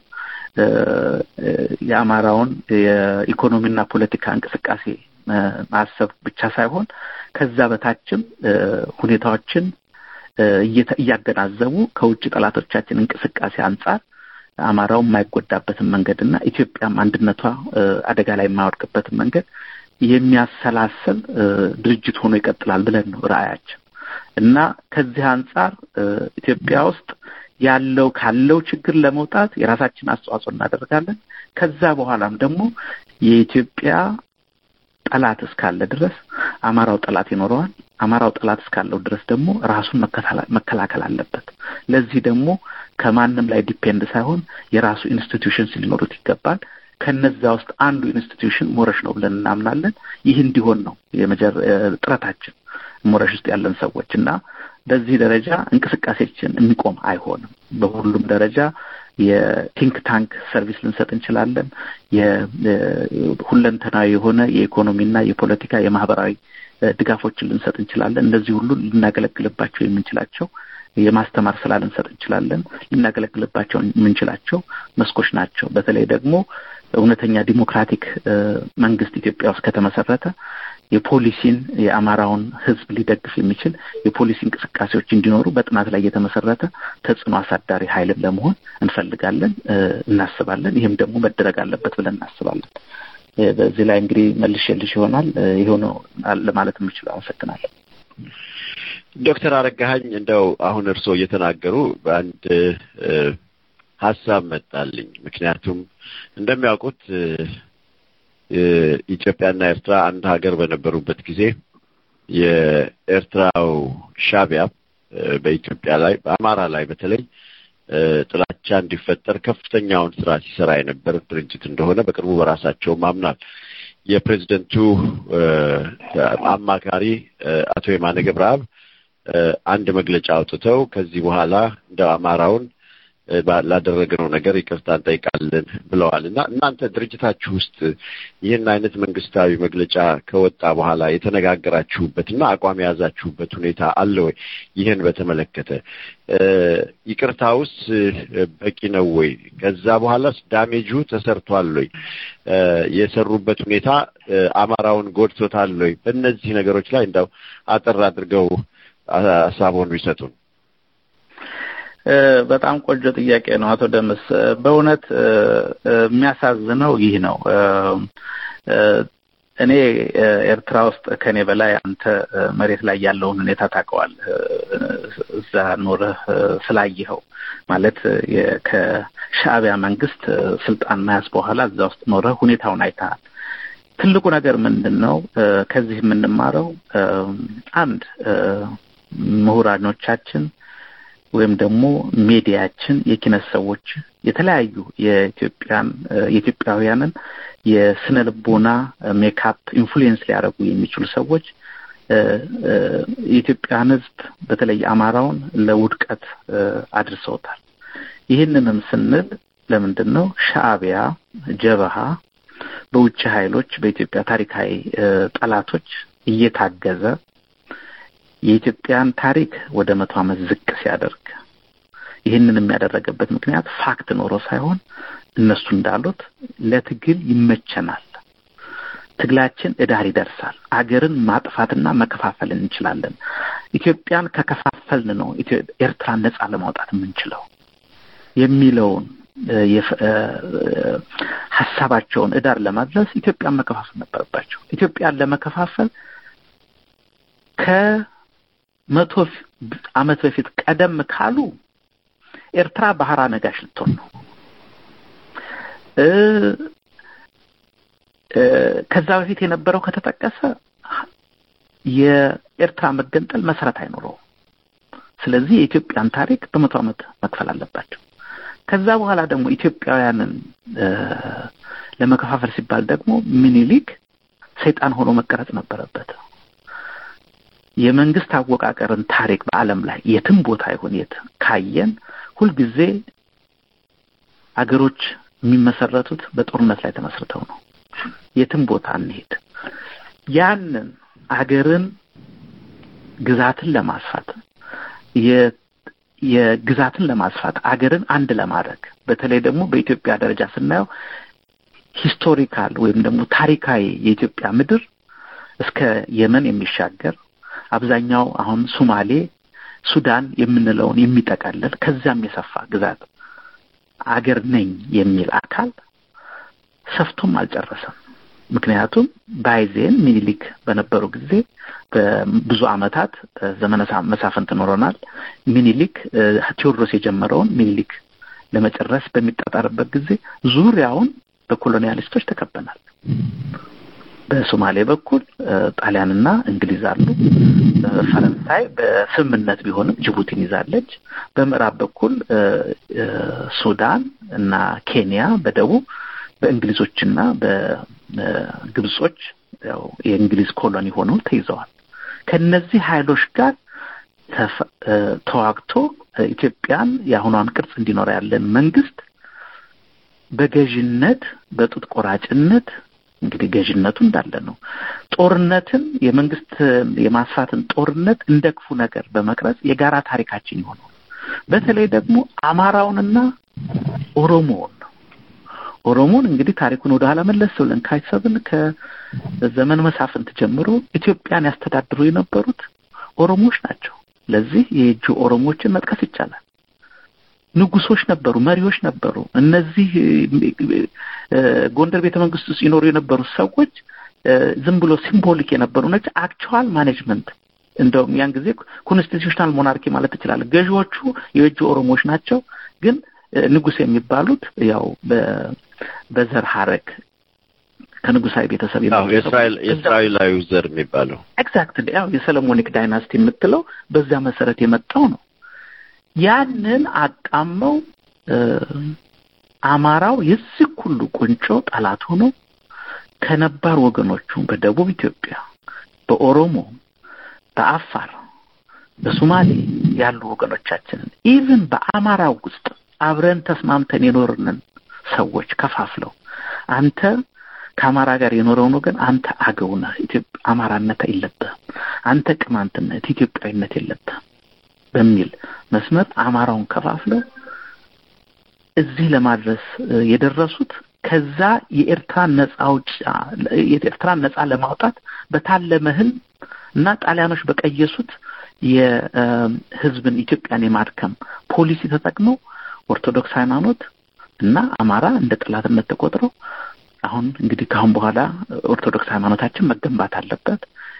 የአማራውን የኢኮኖሚና ፖለቲካ እንቅስቃሴ ማሰብ ብቻ ሳይሆን ከዛ በታችም ሁኔታዎችን እያገናዘቡ ከውጭ ጠላቶቻችን እንቅስቃሴ አንጻር አማራው የማይጎዳበትን መንገድና ኢትዮጵያም አንድነቷ አደጋ ላይ የማይወድቅበትን መንገድ የሚያሰላስል ድርጅት ሆኖ ይቀጥላል ብለን ነው ራዕያችን እና ከዚህ አንጻር ኢትዮጵያ ውስጥ ያለው ካለው ችግር ለመውጣት የራሳችን አስተዋጽኦ እናደርጋለን። ከዛ በኋላም ደግሞ የኢትዮጵያ ጠላት እስካለ ድረስ አማራው ጠላት ይኖረዋል። አማራው ጠላት እስካለው ድረስ ደግሞ ራሱን መከላከል አለበት። ለዚህ ደግሞ ከማንም ላይ ዲፔንድ ሳይሆን የራሱ ኢንስቲትዩሽንስ ሊኖሩት ይገባል። ከነዛ ውስጥ አንዱ ኢንስቲትዩሽን ሞረሽ ነው ብለን እናምናለን። ይህ እንዲሆን ነው ጥረታችን ሞረሽ ውስጥ ያለን ሰዎች እና በዚህ ደረጃ እንቅስቃሴችን የሚቆም አይሆንም። በሁሉም ደረጃ የቲንክ ታንክ ሰርቪስ ልንሰጥ እንችላለን። ሁለንተናዊ የሆነ የኢኮኖሚና የፖለቲካ የማህበራዊ ድጋፎችን ልንሰጥ እንችላለን። እነዚህ ሁሉ ልናገለግልባቸው የምንችላቸው የማስተማር ስራ ልንሰጥ እንችላለን። ልናገለግልባቸው የምንችላቸው መስኮች ናቸው። በተለይ ደግሞ እውነተኛ ዲሞክራቲክ መንግስት ኢትዮጵያ ውስጥ ከተመሰረተ የፖሊሲን የአማራውን ሕዝብ ሊደግፍ የሚችል የፖሊሲ እንቅስቃሴዎች እንዲኖሩ በጥናት ላይ የተመሰረተ ተጽዕኖ አሳዳሪ ኃይልን ለመሆን እንፈልጋለን፣ እናስባለን። ይህም ደግሞ መደረግ አለበት ብለን እናስባለን። በዚህ ላይ እንግዲህ መልሼልሽ ይሆናል ይኸው ነው ለማለት የምችለው። አመሰግናለሁ። ዶክተር አረጋኸኝ እንደው አሁን እርስዎ እየተናገሩ በአንድ ሀሳብ መጣልኝ። ምክንያቱም እንደሚያውቁት ኢትዮጵያና ኤርትራ አንድ ሀገር በነበሩበት ጊዜ የኤርትራው ሻቢያ በኢትዮጵያ ላይ በአማራ ላይ በተለይ ጥላቻ እንዲፈጠር ከፍተኛውን ስራ ሲሰራ የነበረ ድርጅት እንደሆነ በቅርቡ በራሳቸውም አምናል። የፕሬዚደንቱ አማካሪ አቶ የማነ ገብረአብ አንድ መግለጫ አውጥተው ከዚህ በኋላ እንደ አማራውን ላደረግነው ነገር ይቅርታ እንጠይቃለን ብለዋል እና እናንተ ድርጅታችሁ ውስጥ ይህን አይነት መንግስታዊ መግለጫ ከወጣ በኋላ የተነጋገራችሁበት እና አቋም የያዛችሁበት ሁኔታ አለ ወይ? ይህን በተመለከተ ይቅርታውስ በቂ ነው ወይ? ከዛ በኋላስ ዳሜጁ ተሰርቷል ወይ? የሰሩበት ሁኔታ አማራውን ጎድቶታል ወይ? በእነዚህ ነገሮች ላይ እንደው አጠር አድርገው ሀሳቡን ቢሰጡን። በጣም ቆንጆ ጥያቄ ነው አቶ ደምስ። በእውነት የሚያሳዝነው ይህ ነው። እኔ ኤርትራ ውስጥ ከኔ በላይ አንተ መሬት ላይ ያለውን ሁኔታ ታውቀዋለህ። እዛ ኖረህ ስላየኸው ማለት ከሻዕቢያ መንግስት ስልጣን መያዝ በኋላ እዛ ውስጥ ኖረህ ሁኔታውን አይተሃል። ትልቁ ነገር ምንድን ነው? ከዚህ የምንማረው አንድ ምሁራኖቻችን ወይም ደግሞ ሜዲያችን የኪነት ሰዎች የተለያዩ የኢትዮጵያን የኢትዮጵያውያንን የስነ ልቦና ሜካፕ ኢንፍሉዌንስ ሊያደርጉ የሚችሉ ሰዎች የኢትዮጵያን ሕዝብ በተለይ አማራውን ለውድቀት አድርሰውታል። ይህንንም ስንል ለምንድን ነው ሻዕቢያ ጀበሃ በውጭ ኃይሎች በኢትዮጵያ ታሪካዊ ጠላቶች እየታገዘ የኢትዮጵያን ታሪክ ወደ መቶ ዓመት ዝቅ ሲያደርግ ይህንን የሚያደረገበት ምክንያት ፋክት ኖሮ ሳይሆን እነሱ እንዳሉት ለትግል ይመቸናል፣ ትግላችን እዳር ይደርሳል፣ አገርን ማጥፋትና መከፋፈል እንችላለን፣ ኢትዮጵያን ከከፋፈልን ነው ኤርትራን ነጻ ለማውጣት የምንችለው የሚለውን ሀሳባቸውን እዳር ለማድረስ ኢትዮጵያን መከፋፈል ነበረባቸው። ኢትዮጵያን ለመከፋፈል ከመቶ ዓመት በፊት ቀደም ካሉ ኤርትራ ባህራ ነጋሽ ልትሆን ነው። ከዛ በፊት የነበረው ከተጠቀሰ የኤርትራ መገንጠል መሰረት አይኖረውም። ስለዚህ የኢትዮጵያን ታሪክ በመቶ ዓመት መክፈል አለባቸው። ከዛ በኋላ ደግሞ ኢትዮጵያውያንን ለመከፋፈል ሲባል ደግሞ ሚኒሊክ ሰይጣን ሆኖ መቀረጽ ነበረበት። የመንግስት አወቃቀርን ታሪክ በዓለም ላይ የትም ቦታ ይሁን የት ካየን ሁልጊዜ አገሮች የሚመሰረቱት በጦርነት ላይ ተመስርተው ነው። የትም ቦታ እንሄድ ያንን አገርን ግዛትን ለማስፋት የግዛትን ለማስፋት አገርን አንድ ለማድረግ በተለይ ደግሞ በኢትዮጵያ ደረጃ ስናየው ሂስቶሪካል ወይም ደግሞ ታሪካዊ የኢትዮጵያ ምድር እስከ የመን የሚሻገር አብዛኛው አሁን ሱማሌ፣ ሱዳን የምንለውን የሚጠቃለል ከዚያም የሰፋ ግዛት አገር ነኝ የሚል አካል ሰፍቶም አልጨረሰም። ምክንያቱም ባይዜን ሚኒሊክ በነበሩ ጊዜ በብዙ ዓመታት ዘመነ መሳፍንት ኖረናል። ሚኒሊክ ቴዎድሮስ የጀመረውን ሚኒሊክ ለመጨረስ በሚጣጣርበት ጊዜ ዙሪያውን በኮሎኒያሊስቶች ተከበናል። በሶማሌ በኩል ጣሊያንና እንግሊዝ አሉ። ፈረንሳይ በስምምነት ቢሆንም ጅቡቲን ይዛለች። በምዕራብ በኩል ሱዳን እና ኬንያ በደቡብ በእንግሊዞችና በግብጾች ያው የእንግሊዝ ኮሎኒ ሆነው ተይዘዋል። ከነዚህ ኃይሎች ጋር ተዋግቶ ኢትዮጵያን የአሁኗን ቅርጽ እንዲኖር ያለን መንግስት በገዥነት በጡት ቆራጭነት እንግዲህ ገዥነቱ እንዳለ ነው። ጦርነትን የመንግስት የማስፋትን ጦርነት እንደ ክፉ ነገር በመቅረጽ የጋራ ታሪካችን የሆነው በተለይ ደግሞ አማራውንና ኦሮሞውን ነው። ኦሮሞን እንግዲህ ታሪኩን ወደ ኋላ መለስ ብለን ካሰብን ከዘመን መሳፍንት ጀምሮ ኢትዮጵያን ያስተዳድሩ የነበሩት ኦሮሞዎች ናቸው። ለዚህ የእጁ ኦሮሞዎችን መጥቀስ ይቻላል። ንጉሶች ነበሩ፣ መሪዎች ነበሩ። እነዚህ ጎንደር ቤተ መንግስት ውስጥ ይኖሩ የነበሩት ሰዎች ዝም ብሎ ሲምቦሊክ የነበሩ ነች። አክቹዋል ማኔጅመንት እንደውም ያን ጊዜ ኮንስቲቱሽናል ሞናርኪ ማለት ትችላለህ። ገዢዎቹ የእጁ ኦሮሞዎች ናቸው። ግን ንጉስ የሚባሉት ያው በዘር ሀረግ ከንጉሳዊ ቤተሰብ የእስራኤላዊ ዘር የሚባለው ኤግዛክትሊ ያው የሰለሞኒክ ዳይናስቲ የምትለው በዛ መሰረት የመጣው ነው። ያንን አቃመው አማራው የዚህ ሁሉ ቁንጮ ጠላት ሆኖ ከነባር ወገኖቹ በደቡብ ኢትዮጵያ፣ በኦሮሞ፣ በአፋር፣ በሶማሌ ያሉ ወገኖቻችንን ኢቭን በአማራው ውስጥ አብረን ተስማምተን የኖርንን ሰዎች ከፋፍለው አንተ ከአማራ ጋር የኖረውን ወገን አንተ አገው ነህ፣ አማራነት የለብህም፣ አንተ ቅማንትነት ኢትዮጵያዊነት የለብህም በሚል መስመር አማራውን ከፋፍለው እዚህ ለማድረስ የደረሱት ከዛ የኤርትራን ነጻ አውጪ የኤርትራን ነጻ ለማውጣት በታለመ ህልም እና ጣሊያኖች በቀየሱት የህዝብን ኢትዮጵያን የማድከም ፖሊሲ ተጠቅመው ኦርቶዶክስ ሃይማኖት እና አማራ እንደ ጠላትነት ተቆጥረው አሁን እንግዲህ ከአሁን በኋላ ኦርቶዶክስ ሃይማኖታችን መገንባት አለበት።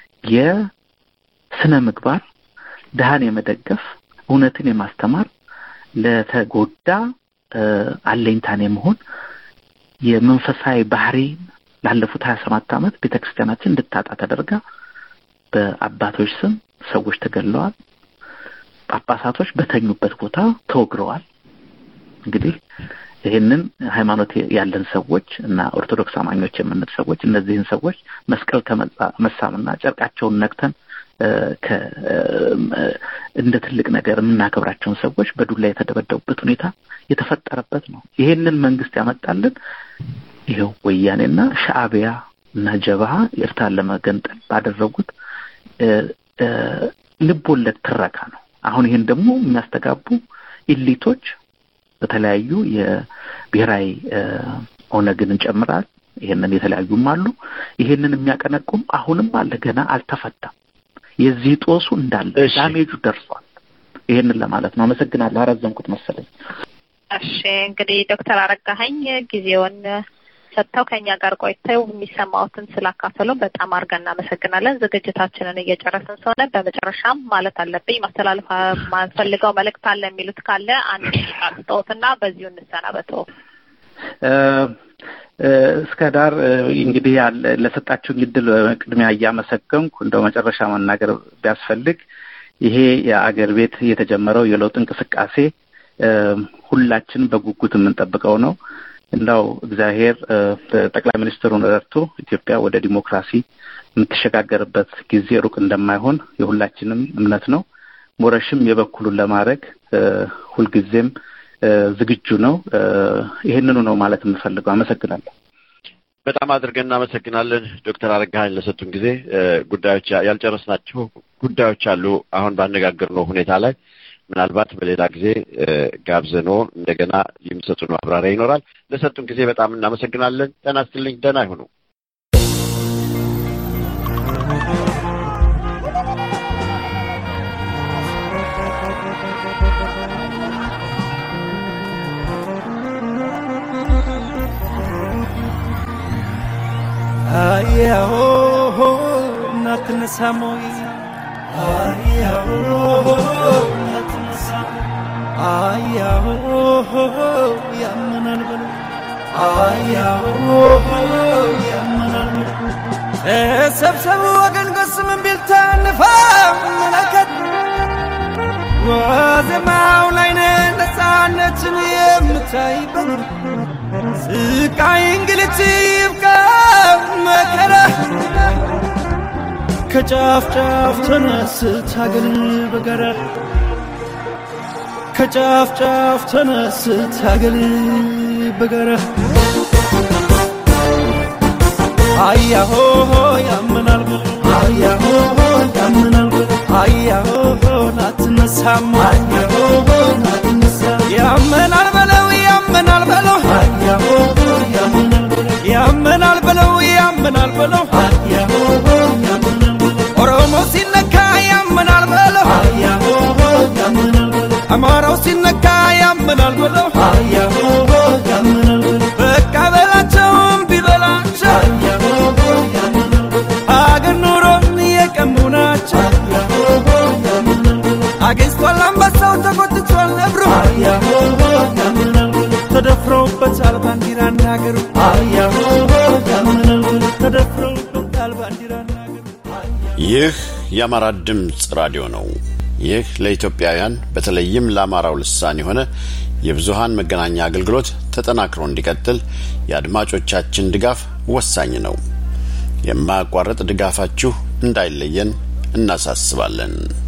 የስነ ምግባር ድሃን የመደገፍ እውነትን የማስተማር ለተጎዳ አለኝታን የመሆን የመንፈሳዊ ባህሪ ላለፉት ሀያ ሰባት ዓመት ቤተ ክርስቲያናችን እንድታጣ ተደርጋ በአባቶች ስም ሰዎች ተገድለዋል። ጳጳሳቶች በተኙበት ቦታ ተወግረዋል። እንግዲህ ይህንን ሃይማኖት ያለን ሰዎች እና ኦርቶዶክስ አማኞች የምንል ሰዎች እነዚህን ሰዎች መስቀል ከመሳምና ጨርቃቸውን ነክተን እንደ ትልቅ ነገር የምናከብራቸውን ሰዎች በዱላ የተደበደቡበት ሁኔታ የተፈጠረበት ነው። ይሄንን መንግስት ያመጣልን ይኸው ወያኔና ሻዕቢያ እና ጀብሃ ኤርትራን ለመገንጠል ባደረጉት ልብ ወለድ ትረካ ነው። አሁን ይህን ደግሞ የሚያስተጋቡ ኢሊቶች በተለያዩ የብሔራዊ ኦነግን እንጨምራል። ይሄንን የተለያዩም አሉ። ይሄንን የሚያቀነቁም አሁንም አለ፣ ገና አልተፈታም። የዚህ ጦሱ እንዳለ ዳሜጁ ደርሷል። ይሄንን ለማለት ነው። አመሰግናለሁ። አረዘምኩት መሰለኝ። እሺ እንግዲህ ዶክተር አረጋኸኝ ጊዜውን ሰጥተው ከኛ ጋር ቆይተው የሚሰማዎትን ስላካፈሉ በጣም አድርገን እናመሰግናለን። ዝግጅታችንን እየጨረስን ስለሆነ በመጨረሻም ማለት አለብኝ ማስተላለፍ ማንፈልገው መልእክት አለ የሚሉት ካለ አንድ ደቂቃ ስጠዎትና በዚሁ እንሰናበተው። እስከ ዳር እንግዲህ ለሰጣችሁኝ እድል በቅድሚያ እያመሰገንኩ እንደው መጨረሻ መናገር ቢያስፈልግ ይሄ የአገር ቤት የተጀመረው የለውጥ እንቅስቃሴ ሁላችን በጉጉት የምንጠብቀው ነው። እንዳው እግዚአብሔር ጠቅላይ ሚኒስትሩን ረድቶ ኢትዮጵያ ወደ ዲሞክራሲ የምትሸጋገርበት ጊዜ ሩቅ እንደማይሆን የሁላችንም እምነት ነው። ሞረሽም የበኩሉን ለማድረግ ሁልጊዜም ዝግጁ ነው። ይህንኑ ነው ማለት የምፈልገው። አመሰግናለሁ። በጣም አድርገን እናመሰግናለን ዶክተር አረጋኸኝ ለሰጡን ጊዜ። ጉዳዮች ያልጨረስናቸው ጉዳዮች አሉ። አሁን ባነጋገርነው ሁኔታ ላይ ምናልባት በሌላ ጊዜ ጋብዘኖ እንደገና የሚሰጡን ማብራሪያ ይኖራል። ለሰጡን ጊዜ በጣም እናመሰግናለን። ጤና ይስጥልኝ። ደህና ይሁኑ። አያሆ እናትነሳሞይ አያሆ አያሆ ያመናል በሉ አያሆ ያመናል በሉ ተሰብሰቡ ወገን ጎስምን ቢልታ ንፋ መለከት ዋዜማው ላይ ነፃነትን የምታይበት ስቃይ እንግልት ይብቃ መከራ ከጫፍ ጫፍ ተነስት ሀገር በጋራ ከጫፍ ጫፍ ተነስት ሀገር በጋራ አያሆ ያመናል ብሎ አያሆ ያመናል ብሎ አያሆ ናትነሳም አያሆ ናትነሳም ያመናል በለው ያመናል በለው አያሆ ያመናል በለው ያመናል በለው ያመናል በለው አያሆ ያመናል በለው ኦሮሞ ሲነካ ያመናል በለው አያሆ ያመናል በለው አማራው ሲነካ ያመናል በለው አያሆ ያመናል በለው በቃ በላቸውም ቢበላቸው አያሆ ያመናል በለው አገር ኑሮን የቀሙ ናቸው አያሆ ያመናል በለው አገኝቷል አንበሳው ተቆጥቷል ነብሩ አያሆ ያመናል በለው ተደፍረውበታል ባንዲራና ሀገሩ አያሆ ያመናል በለው ይህ የአማራ ድምፅ ራዲዮ ነው። ይህ ለኢትዮጵያውያን በተለይም ለአማራው ልሳን የሆነ የብዙሃን መገናኛ አገልግሎት ተጠናክሮ እንዲቀጥል የአድማጮቻችን ድጋፍ ወሳኝ ነው። የማያቋርጥ ድጋፋችሁ እንዳይለየን እናሳስባለን።